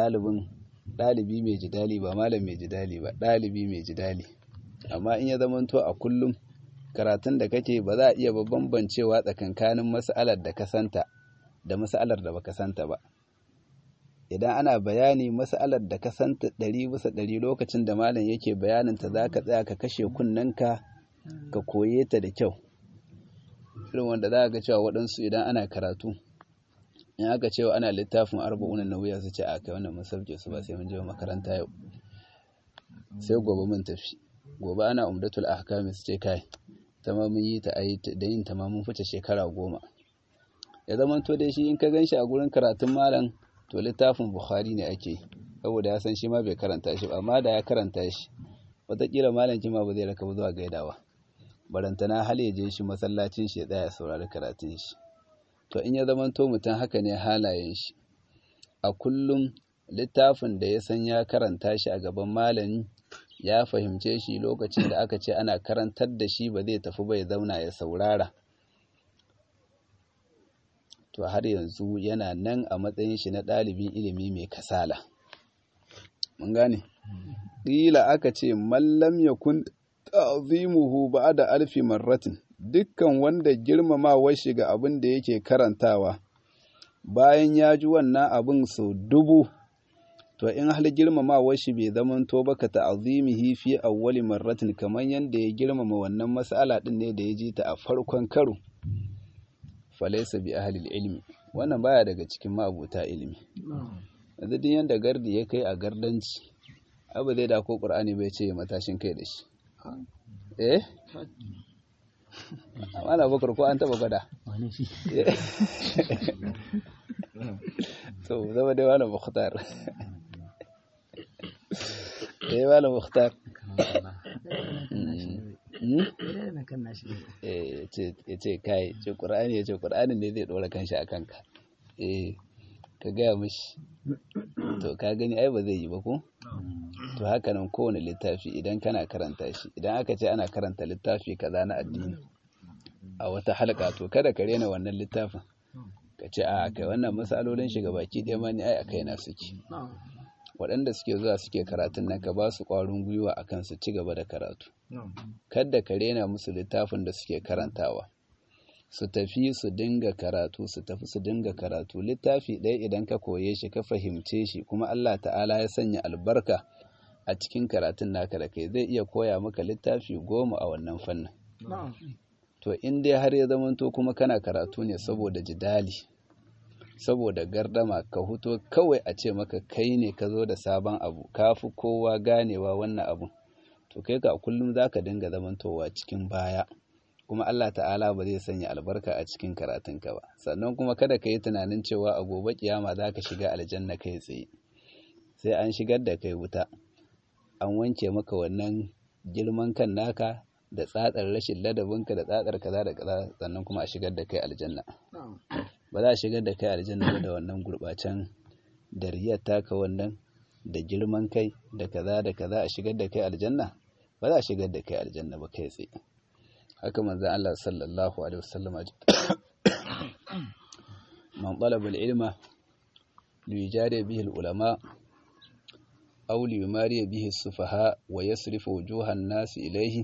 ɗalibin ɗalibi mai jidali ba malam mai jidali ba ɗalibi mai jidali amma in ya zamanto a kullum karatun da kake ba za a iya bambancewa tsakankanin mas'alar da ka santa da mas'alar da baka santa ba idan ana bayani mas'alar da ka santa ɗari bisa ɗari lokacin da malam yake bayanin ta za ka tsaya ka kashe kunnenka ka koye ta da kyau irin wanda za ga cewa waɗansu idan ana karatu in aka cewa ana littafin arba'unan na wuya su ce a kai wannan mun sauke su ba sai mun je makaranta yau sai gobe mun tafi gobe ana umdatul ahkam su ce kai ta ma mun yi ta ayi da yin ta ma mun fice shekara goma ya zama to dai shi in ka gan shi a gurin karatun malam to littafin bukhari ne ake saboda ya san shi ma bai karanta shi ba amma da ya karanta shi wataƙila malam kima ba zai raka zuwa gaidawa barantana hal ya je shi masallacin shi ya tsaya saurari karatun shi to in ya zama to mutum haka ne halayen shi a kullum littafin da ya san ya karanta shi a gaban malami ya fahimce shi lokacin da aka ce ana karantar da shi ba zai tafi bai zauna ya saurara to har yanzu yana nan a matsayin shi na ɗalibin ilimi mai kasala mun gane ƙila aka ce mallam ya kun ta'zimuhu ba'da alfi marratin dukkan wanda girmamawar shi ga abin da yake karantawa bayan ya ji wannan abin sau dubu to in hal girmamawar shi bai zamanto ba ka ta'zimihi fi awwali marratin kamar yadda ya girmama wannan mas'ala din ne da ya ji ta a farkon karo falaysa bi ahli ilmi wannan baya daga cikin ma'abuta ilimi yanzu duk yanda gardi ya kai a gardanci abu zai da ko qur'ani bai ce matashin kai da shi eh amma na bakar ko an taba gwada so zama dai wani mukhtar eh wani mukhtar ya ce kai ce ƙura'ani ya ce ƙura'ani ne zai ɗora kanshi a kanka eh ka gaya mashi to ka gani ai ba zai yi ba ko to haka nan kowane littafi idan kana karanta shi idan aka ce ana karanta littafi kaza na addini a wata halka to kada ka rena wannan littafin ka ce a kai wannan matsalolin shiga baki ɗaya ma ne ai a kai na suke waɗanda suke zuwa suke karatun nan ka ba su ƙwarin gwiwa akan su ci gaba da karatu kada ka rena musu littafin da suke karantawa su tafi su dinga karatu su tafi su dinga karatu littafi ɗaya idan ka koye shi ka fahimce shi kuma Allah ta'ala ya sanya albarka a cikin karatun naka da kai zai iya koya maka littafi goma a wannan fannin to in dai har ya zamanto kuma kana karatu ne saboda jidali saboda gardama ka huto kawai a ce maka kai ne ka zo da sabon abu ka fi kowa ganewa wannan abu to kai ka kullum za ka dinga zamantowa cikin baya kuma Allah ta'ala ba zai sanya albarka a cikin karatunka ba sannan kuma kada ka yi tunanin cewa a gobe kiyama za ka shiga aljanna kai tsaye sai an shigar da kai wuta an wanke maka wannan girman kan naka da tsatsar rashin ladabinka da tsatsar kaza da kaza sannan kuma a shigar da kai aljanna ba za a shigar da kai aljanna ba da wannan gurbacen da riyar taka wannan da girman kai da kaza da kaza a shigar da kai aljanna ba za a shigar da kai aljanna ba kai tsaye haka manzo Allah sallallahu alaihi wasallam man talaba al-ilma liyujari bihi al-ulama aw liyumari bihi as-sufaha wa yasrifu wujuha an-nas ilayhi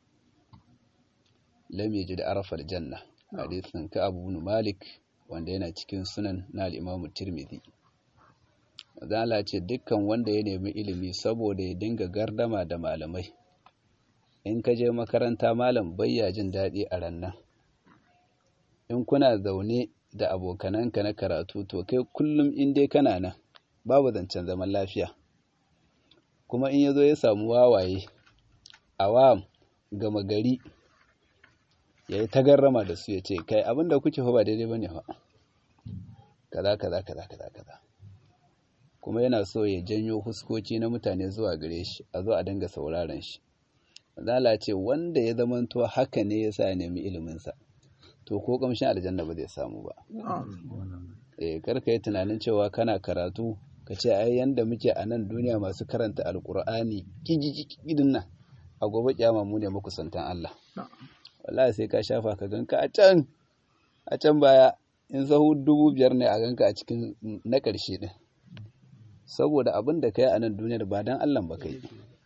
lam yajid arafa al-janna hadithin ka Abu Malik wanda yana cikin sunan na al-Imam Tirmidhi Allah ce dukkan wanda ya nemi ilimi saboda ya dinga gardama da malamai in ka je makaranta malam bayya jin daɗi a rannan in kuna zaune da abokananka na karatu to kai kullum in dai kana nan babu zancen zaman lafiya kuma in ya zo ya samu wawaye awam gama gari ya yi tagarrama da su ya ce kai abinda kuke fa ba daidai ba ne fa kaza kaza kaza kaza kaza kuma yana so ya janyo huskoki na mutane zuwa gare shi a zo a dinga sauraron shi zala ce wanda ya zamanto haka ne ya sa ya nemi iliminsa to ko kamshin aljanna ba zai samu ba eh karka yi tunanin cewa kana karatu ka ce ai yanda muke a nan duniya masu karanta alkur'ani gidin nan a gobe kyama mu ne makusantan Allah wallahi sai ka shafa ka ganka a can a can baya in sahu dubu biyar ne a ganka a cikin na ƙarshe din saboda abin da kai a nan duniyar ba dan Allah ba kai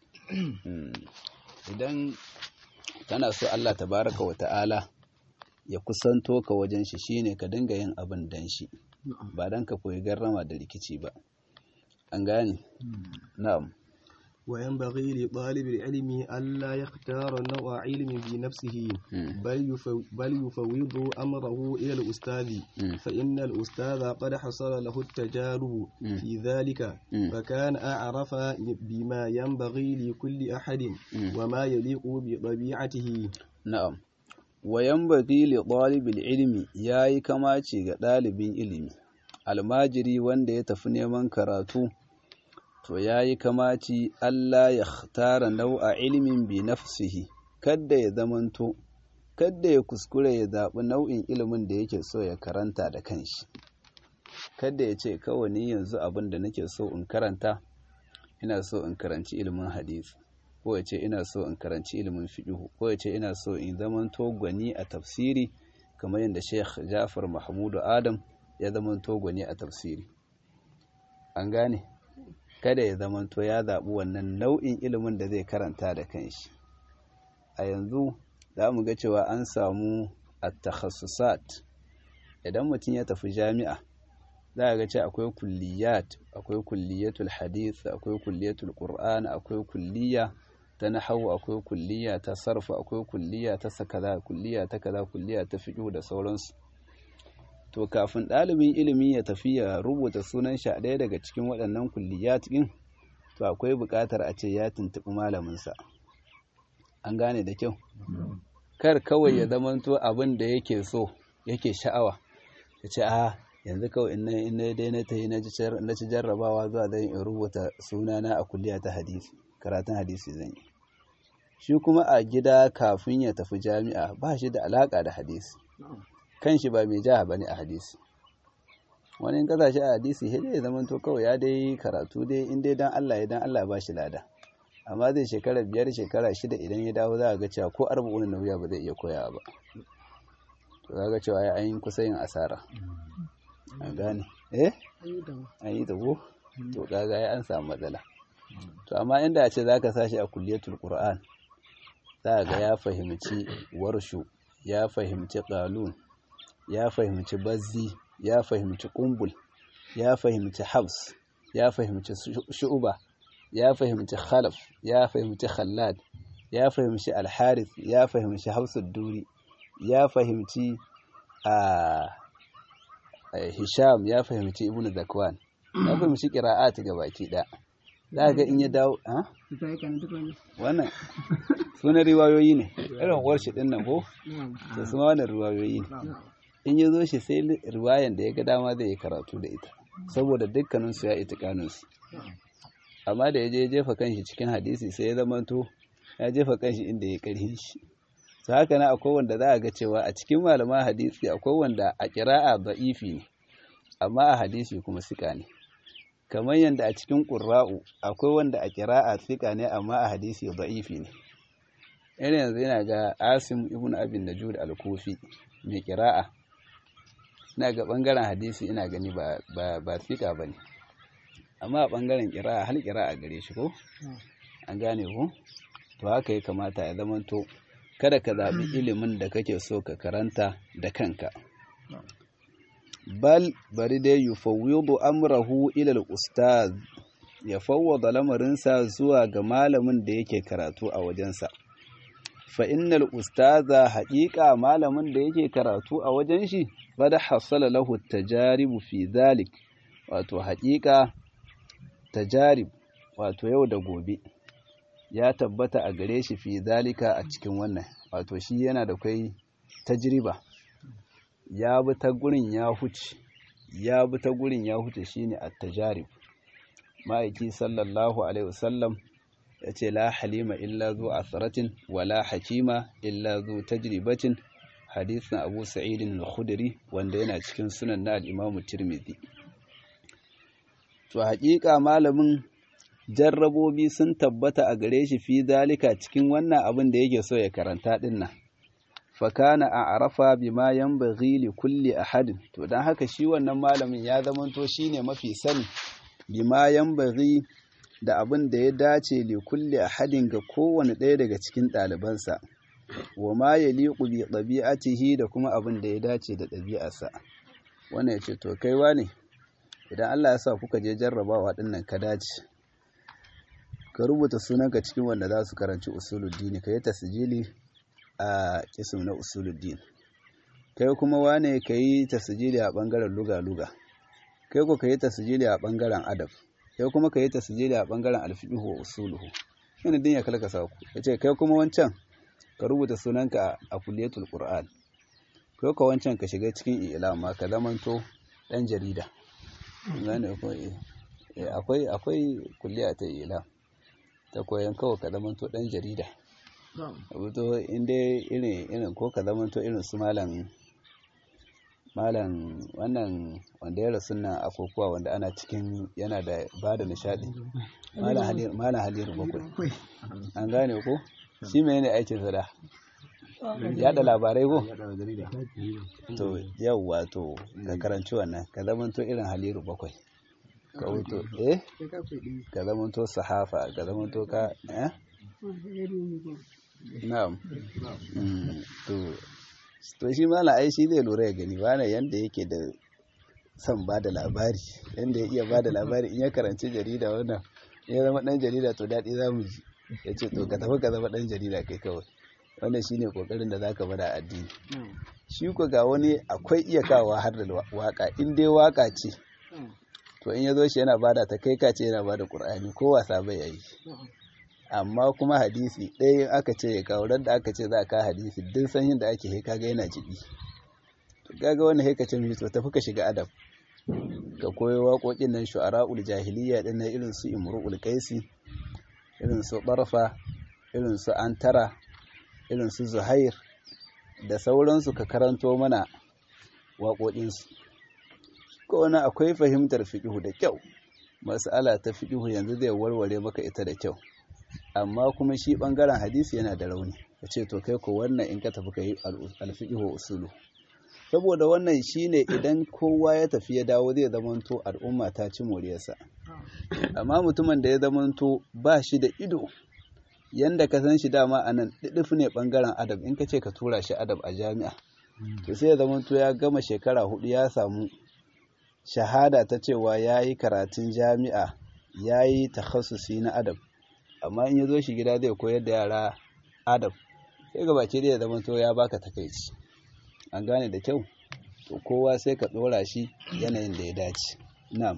idan kana so Allah tabaraka wa ta'ala ya kusanto ka wajen shi shine ka dinga yin abin dan shi ba dan ka koyi garrama da rikici ba an gane na'am وينبغي لطالب العلم ألا يختار نوع علم بنفسه بل يفو بل يفوض أمره إلى الأستاذ فإن الأستاذ قد حصل له التجارب في ذلك فكان أعرف بما ينبغي لكل أحد وما يليق بطبيعته نعم وينبغي لطالب العلم yayi kamaci ga ɗalibin ilimi almajiri wanda ya tafi neman karatu to ya yi kamaci Allah ya tara nau'a ilimin bi nafsihi kadda ya zamanto kadda ya kuskure ya zaɓi nau'in ilimin da yake so ya karanta da kanshi kadda ya ce kawai ni yanzu abin da nake so in karanta ina so in karanci ilimin hadisi ko ya ce ina so in karanci ilimin fiqh ko ya ce ina so in zamanto gwani a tafsiri kamar yadda Sheikh Jafar Mahmudu Adam ya zamanto gwani a tafsiri an gane kada ya zamanto ya zaɓi wannan nau'in ilimin da zai karanta da kanshi a yanzu za mu ga cewa an samu at-takhassusat idan mutum ya tafi jami'a za a ga ce akwai kulliyat akwai kulliyatul hadith akwai kulliyatul qur'an akwai kulliya ta nahwu akwai kulliya ta sarfa akwai kulliya ta sakaza kulliya ta kaza kulliya ta fiqh da sauransu to kafin ɗalibin ilimi ya tafi ya rubuta sunan shi a ɗaya daga cikin waɗannan kulliyat ɗin to akwai buƙatar a ce ya tuntuɓi malaminsa an gane da kyau kar kawai ya zamanto abin da yake so yake sha'awa ya ce a yanzu kawai in na dai na ta yi na ci jarrabawa zuwa zan in rubuta sunana a kulliya ta hadisi karatun hadisi zan yi shi kuma a gida kafin ya tafi jami'a ba shi da alaƙa da hadisi kan shi ba mai jaha bane a hadisi wani in kasashe a hadisi sai dai zaman to kawai ya dai karatu dai in dai dan Allah ya dan Allah ba shi lada amma zai shekara biyar shekara shida idan ya dawo za a ga cewa ko arba'un nauya ba zai iya koyawa ba to za ga cewa ya an kusa yin asara a gane eh an yi ta ko to kaga ya an samu matsala to amma inda a ce za ka sashi a kulliyatul qur'an za ga ya fahimci warshu ya fahimci qalun ya fahimci bazzi ya fahimci kumbul ya fahimci habs ya fahimci shu'uba ya fahimci khalaf ya fahimci khallad ya fahimci alharith ya fahimci hafsud duri ya fahimci a hisham ya fahimci ibnu zakwan ya fahimci qira'at baki da za ga in ya dawo ha wannan sunan riwayoyi ne irin warshi din nan ko to su ma wannan riwayoyi ne in ya zo shi sai riwayan da ya ga dama zai yi karatu da ita saboda dukkaninsu ya itikaninsu amma da ya je jefa kanshi cikin hadisi sai ya zamanto ya jefa kanshi inda ya karhin shi su haka na akwai wanda za a ga cewa a cikin malaman hadisi akwai wanda a kira'a da'ifi ne amma a hadisi kuma sika ne kamar yadda a cikin ƙurra'u akwai wanda a kira'a sika ne amma a hadisi da'ifi ne irin yanzu yana ga asim ibn abin najud al-kufi mai kira'a ina ga bangaren hadisi ina gani ba ba ba fika bane amma a bangaren kira'a hal kira'a gare shi ko an gane ko to haka ya kamata ya zamanto kada ka zabi ilimin da kake so ka karanta da kanka bal bari dai yufawwidu amrahu ila al-ustaz ya fawwada lamarinsa zuwa ga malamin da yake karatu a wajensa fa innal ustaza haƙiƙa malamin da yake karatu a wajen shi qad hasala lahu tajaribu fi dhalik wato haƙiƙa tajarib wato yau da gobe ya tabbata a gare shi fi zalika a cikin wannan wato shi yana da kai tajriba ya bi ta gurin ya huce ya bi ta gurin ya huce shine at-tajarib ma'aiki sallallahu alaihi wasallam ya ce la halima illa zu asaratin wala hakima illa zu tajribatin hadisin abu sa'idin al-khudri wanda yana cikin sunan na al-imamu tirmidhi to haƙiƙa malamin jarrabobi sun tabbata a gare shi fi zalika cikin wannan abin da yake so ya karanta din nan fakana a arafa bima yanbaghi li kulli ahadin to dan haka shi wannan malamin ya zamanto shine mafi sani bima yanbaghi da abin da ya dace li kulli ahadin ga kowane ɗaya daga cikin ɗalibansa wa ma yaliqu bi ɗabi'atihi da kuma abin da ya dace da ɗabi'arsa wannan yace to kaiwa ne idan Allah ya sa kuka je jarrabawa dinnan ka dace ka rubuta sunanka cikin wanda za su karanci usuluddin ka yi tasjili a kisim na usuluddin kai kuma wane ka yi tasjili a bangaren luga-luga kai ko ka yi tasjili a bangaren adab kai kuma ka yi tasjili a bangaren alfiqhu wa usuluhu yana din ya kalkasa ku yace kai kuma wancan ka rubuta sunanka a kulliyatul qur'an kai ko wancan ka shiga cikin ilama ka zamanto dan jarida gane ko eh akwai akwai kulliya ta ilam ta koyan kawai ka zamanto dan jarida abuto inda irin irin ko ka zamanto irin su malam malam wannan wanda ya rasu nan akokuwa wanda ana cikin yana da ba da nishadi malam haliru bakwai an gane ko shi mai ne aikin sada yada labarai ko to yawwa to ka karanci wannan ka zamanto irin haliru bakwai ka wuto eh ka zamanto sahafa ka zamanto ka eh na'am to to shi mala ai shi zai lura ya gani bana yanda yake da son ba da labari yanda ya iya ba da labari in ya karanci jarida wannan ya zama dan jarida to daɗi za mu ji ya ce to ka tafi ka zama dan jarida kai kawai wannan shine kokarin da zaka bada addini shi ko ga wani akwai iya kawo har da waka in dai waka ce to in ya zo shi yana bada ta kai ka ce yana bada qur'ani ko wasa bai yi amma kuma hadisi ɗaya aka ce ya kawo da aka ce za a kawo hadisi duk sanyin da ake haika ga yana jibi to kaga wani haika ce mai to tafi ka shiga adab ka koyo waƙoƙin nan shu'ara'ul jahiliya din na irin su imru'ul qaisi irin su barfa irin su antara irin su zuhair da sauransu ka karanto mana waƙoƙinsu ko wani akwai fahimtar fiƙihu da kyau mas'ala ta fiƙihu yanzu zai warware maka ita da kyau amma kuma shi ɓangaren hadisi yana da rauni ka ce to kai ko wannan in ka tafi ka yi alfiƙihu usulu saboda wannan shine idan kowa ya tafi ya dawo zai zamanto al'umma ta ci moriyarsa amma mutumin da ya zamanto ba shi da ido yanda ka san shi dama a nan ɗiɗif ne ɓangaren adab in ka ce ka tura shi adab a jami'a to sai ya zamanto ya gama shekara hudu ya samu shahada ta cewa ya yi karatun jami'a ya yi takhasusi na adab amma in ya zo shi gida zai koyar da yara adab sai ga baki da ya zamanto ya baka takaici an gane da kyau to kowa sai ka ɗora shi yanayin da ya dace na'am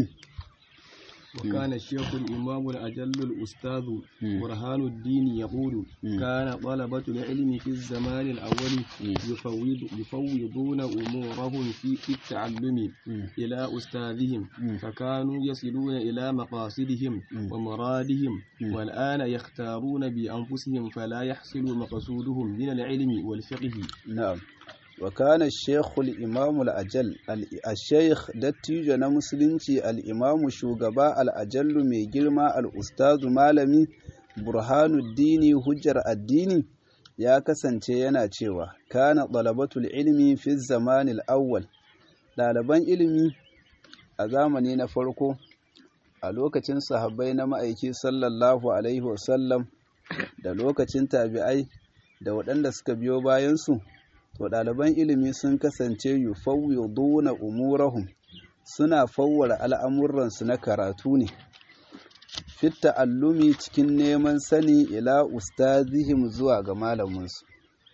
وكان الشيخ الإمام الأجل الأستاذ برهان الدين يقول كان طلبة العلم في الزمان الأول يفوض يفوضون أمورهم في التعلم إلى أستاذهم فكانوا يصلون إلى مقاصدهم ومرادهم والآن يختارون بأنفسهم فلا يحصل مقصودهم من العلم والفقه نعم وكان الشيخ الإمام الأجل الشيخ دتيجة نمسلنشي الإمام شوغباء الأجل ميجرما الأستاذ مالمي برهان الدين هجر الدين ya kasance yana cewa kana ɗalabatul ilmi fi zamanil awwal ɗaliban ilimi a zamani na farko a lokacin sahabbai na ma'aiki sallallahu alaihi wasallam da lokacin tabi'ai da waɗanda suka biyo bayansu to ɗaliban ilimi sun kasance yufawwiduna umurahum suna fawwara al'amuransu na karatu ne fit ta'allumi cikin neman sani ila ustazihim zuwa ga malaminsu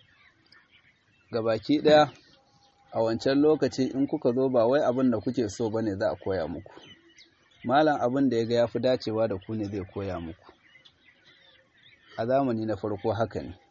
gabaki ɗaya a wancan lokaci in kuka zo ba wai abin da kuke so bane za a koya muku malam abin da ya ga ya fi dacewa da ku ne zai koya muku a zamani na farko haka ne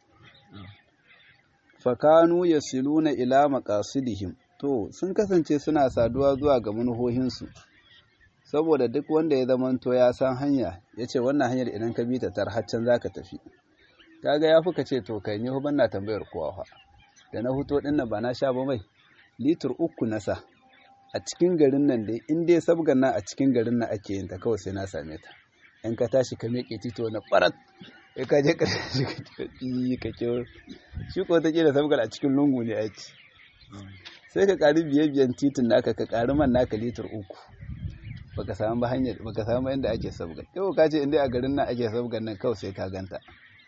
fakanu ya siluna ila maqasidihim to sun kasance suna saduwa zuwa ga manuhohinsu saboda duk wanda ya zamanto ya san hanya ya ce wannan hanyar idan ka bi ta tar haccan za ka tafi kaga ya fuka ce to kai ni ban na tambayar kowa fa da na huto din ba na sha ba mai litir uku na sa a cikin garin nan dai in dai sabgan nan a cikin garin nan ake yin ta kawai sai na same ta in ka tashi ka miƙe tito na farat sai ka je ƙarshe ka kewa shi ko ta da sabgar a cikin lungu ne aiki sai ka ƙari biye biyan titin naka ka ƙari man naka litir uku baka samu ba hanyar baka samu inda ake sabgar kai ka ce inda a garin nan ake sabgar nan kawai sai ka ganta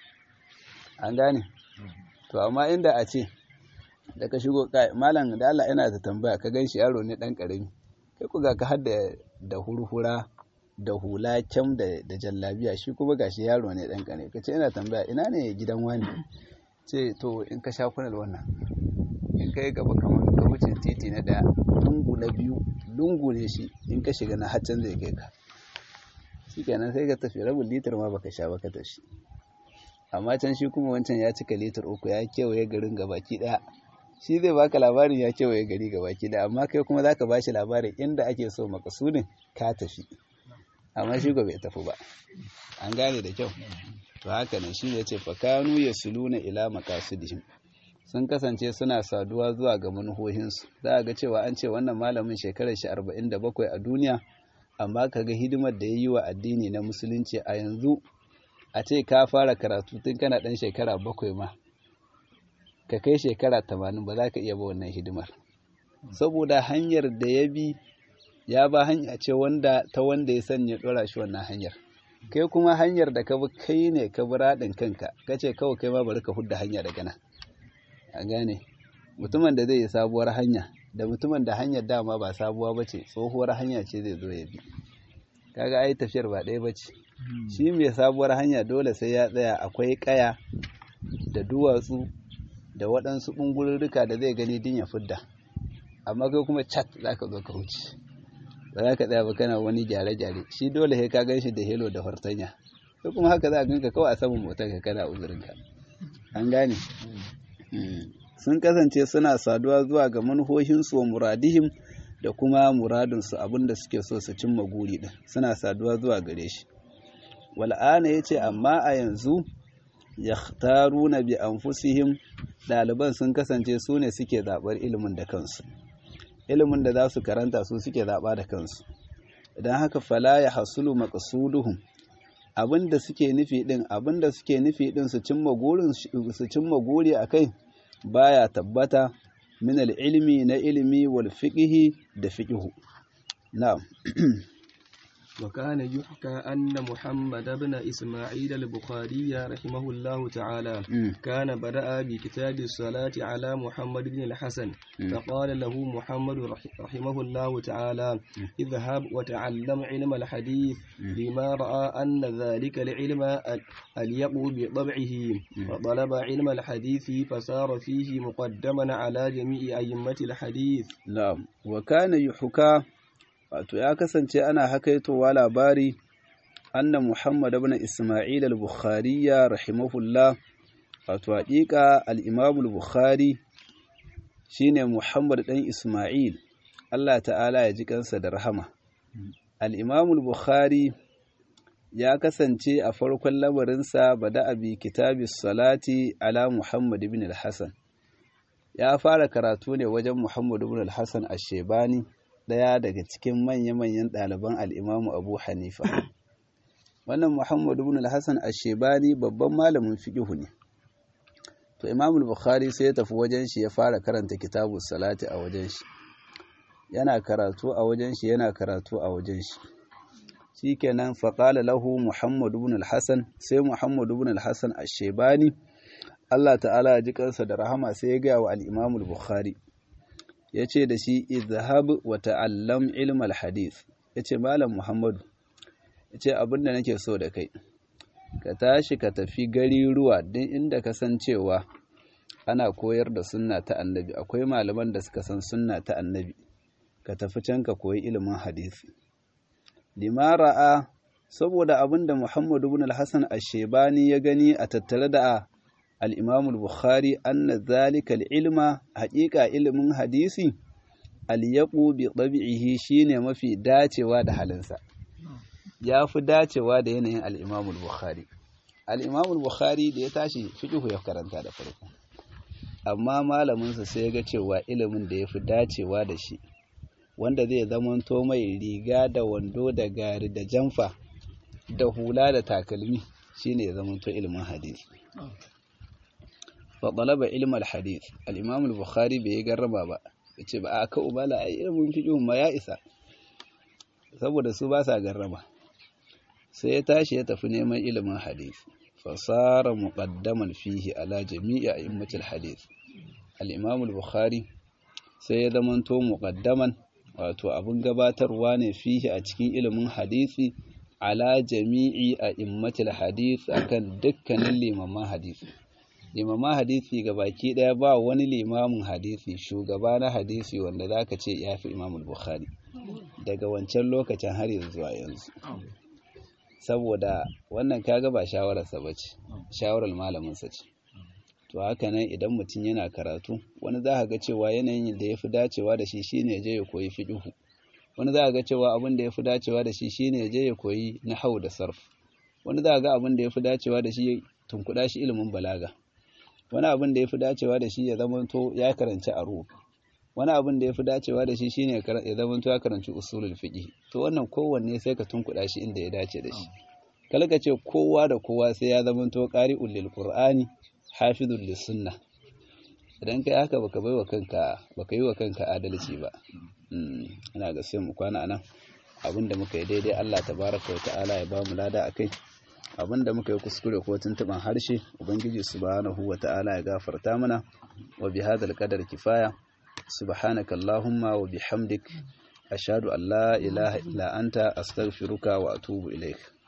an gane to amma inda a ce da ka shigo malam da Allah yana da tambaya ka gan shi yaro ne dan karami kai ku ga ka har da hurhura da hula kyam da jallabiya shi kuma gashi yaro ne dan karami ka ce ina tambaya ina ne gidan wani ce to in ka sha kunal wannan in ka yi gaba kamar ka wuce titi na daya lungu na biyu lungu ne shi in ka shiga na haccan zai kai ka shi kenan sai ka tafi rabin litar ma baka sha baka tafi amma can shi kuma wancan ya cika litar uku ya kewaye garin gabaki daya shi zai baka labarin ya kewaye gari gabaki daya amma kai kuma zaka bashi labarin inda ake so makasudin ka tafi amma shi bai tafi ba an gane da kyau to haka nan shi ya ce fakanu ya suluna ila makasudihim sun kasance suna saduwa zuwa ga manuhohinsu za a ga cewa an ce wannan malamin shekarar shi arba'in da bakwai a duniya amma ka ga hidimar da ya yi wa addini na musulunci a yanzu a ce ka fara karatu tun kana ɗan shekara bakwai ma ka kai shekara tamanin ba za ka iya ba wannan hidimar saboda hanyar da ya bi ya ba hanya ce wanda ta wanda ya sanya ɗora shi wannan hanyar kai kuma hanyar da ka bi kai ne ka bi raɗin kanka ka ce kawai kai ma bari ka hudda hanya daga nan a gane mutumin da zai yi sabuwar hanya da mutumin da hanyar dama ba sabuwa ba ce tsohuwar hanya ce zai zo ya bi kaga ai tafiyar ba ɗaya ba ce shi mai sabuwar hanya dole sai ya tsaya akwai ƙaya da duwatsu da waɗansu ɓungururruka da zai gani din ya fidda amma kai kuma cat za ka zo ka wuce ba za ka tsaya ba kana wani gyare-gyare shi dole sai ka gan shi da helo da fartanya sai kuma haka za a ganka kawai a saman motar ka kana uzurinka an gane sun kasance suna saduwa zuwa ga manuhohinsu wa muradihim da kuma muradinsu abinda suke so su cimma guri din suna saduwa zuwa gare shi wal'ana ya ce amma a yanzu ya na bi anfusihim ɗaliban sun kasance su ne suke zaɓar ilimin da kansu ilimin da za su karanta su suke zaɓa da kansu idan haka fala ya hasulu maqsuduhum abinda suke nufi din abinda suke nufi din su cimma gurin su cimma guri akai baya tabbata min ilmi na ilimi wal fiqhi da fiqhu na'am وكان يحكى أن محمد بن إسماعيل البخاري رحمه الله تعالى كان بدأ بكتاب الصلاة على محمد بن الحسن فقال له محمد رحمه الله تعالى اذهب وتعلم علم الحديث لما رأى أن ذلك العلم أليق بطبعه وطلب علم الحديث فصار فيه مقدما على جميع أئمة الحديث نعم وكان يحكى wato ya kasance ana hakaitowa labari anna Muhammad ibn Isma'il al-Bukhari rahimahullah wato haƙiƙa al-Imam al-Bukhari shine Muhammad dan Isma'il Allah ta'ala ya ji kansa da rahama al-Imam al-Bukhari ya kasance a farkon lamarinsa bada abi kitabis salati ala Muhammad ibn al-Hasan ya fara karatu ne wajen Muhammad ibn al-Hasan ash-Shaybani ɗaya daga cikin manya-manyan ɗaliban al'imamu abu hanifa wannan muhammadu bin al-hassan ashebani babban malamin fiƙihu ne to imamul bukhari sai ya tafi wajen shi ya fara karanta kitabu salati a wajen shi yana karatu a wajen shi yana karatu a wajen shi shikenan faƙala lahu muhammadu bin al-hassan sai muhammadu bin al-hassan ashebani Allah ta'ala ya ji kansa da rahama sai ya gaya wa al-imamul bukhari ya ce da shi izhab wa ta'allam ilmal hadith ya ce malam muhammadu ya ce abin da nake so da kai ka tashi ka tafi gari ruwa din inda ka san cewa ana koyar da sunna ta annabi akwai malaman da suka san sunna ta annabi ka tafi can ka koyi ilimin hadisi limara'a saboda abin da muhammadu bin al-hassan ashebani ya gani a tattare da الإمام البخاري أن ذلك العلم حقيقة علم حديثي اليقو بطبعه شين ما في داتي واد حلنسا يا في داتي واد ينين الإمام البخاري الإمام البخاري da ya tashi fiqhu ya karanta da farko amma malaminsa sai ya ga cewa ilimin da ya fi dacewa da shi wanda zai zamanto mai riga da wando da gari da jamfa da hula da takalmi shine ya zamanto ilimin hadisi فطلب علم الحديث الإمام البخاري bai garraba ba yace ba aka ubala ai ilmin fiqh ma ya isa saboda su ba sa garrama sai ya tashi ya tafi neman ilimin hadisi fasara muqaddaman fihi ala jami'i a'immatil hadith al-imam al-bukhari sai ya zamanto muqaddaman wato abin gabatarwa ne fihi a cikin ilimin hadisi ala jami'i a'immatil hadith akan dukkanin limaman hadisi limaman hadisi baki daya ba wani limamin hadisi shugaba na hadisi wanda zaka ce yafi imam al-bukhari daga wancan lokacin har zuwa yanzu saboda wannan kaga ba shawararsa ba ce shawarar malaminsa ce to haka nan idan mutum yana karatu wani za ga cewa yanayin da ya fi dacewa da shi shine je ya koyi fiqhu wani za ga cewa abin da ya fi dacewa da shi shine je ya koyi nahwu da sarf wani za ga abin da ya fi dacewa da shi tunkuɗa shi ilimin balaga wani abin da ya fi dacewa da shi ya zamanto ya karanci aro wani abin da ya fi dacewa da shi shine ya zamanto ya karanci usulul fiqh to wannan kowanne sai ka tunkuɗa shi inda ya dace da shi kalka ce kowa da kowa sai ya zamanto qari'ul lil qur'ani hafizul lis sunnah idan kai haka baka bai wa kanka baka yi wa kanka adalci ba ina ga sai mu kwana anan abinda muka yi daidai Allah tabaraka wa ta'ala ya bamu lada akai abinda muka yi kuskure ko tuntuban harshe ubangiji subhanahu wa ta'ala ya gafarta mana wa bihadhal qadar kifaya subhanaka allahumma wa bihamdik ashhadu an la ilaha illa anta astaghfiruka wa atubu ilaik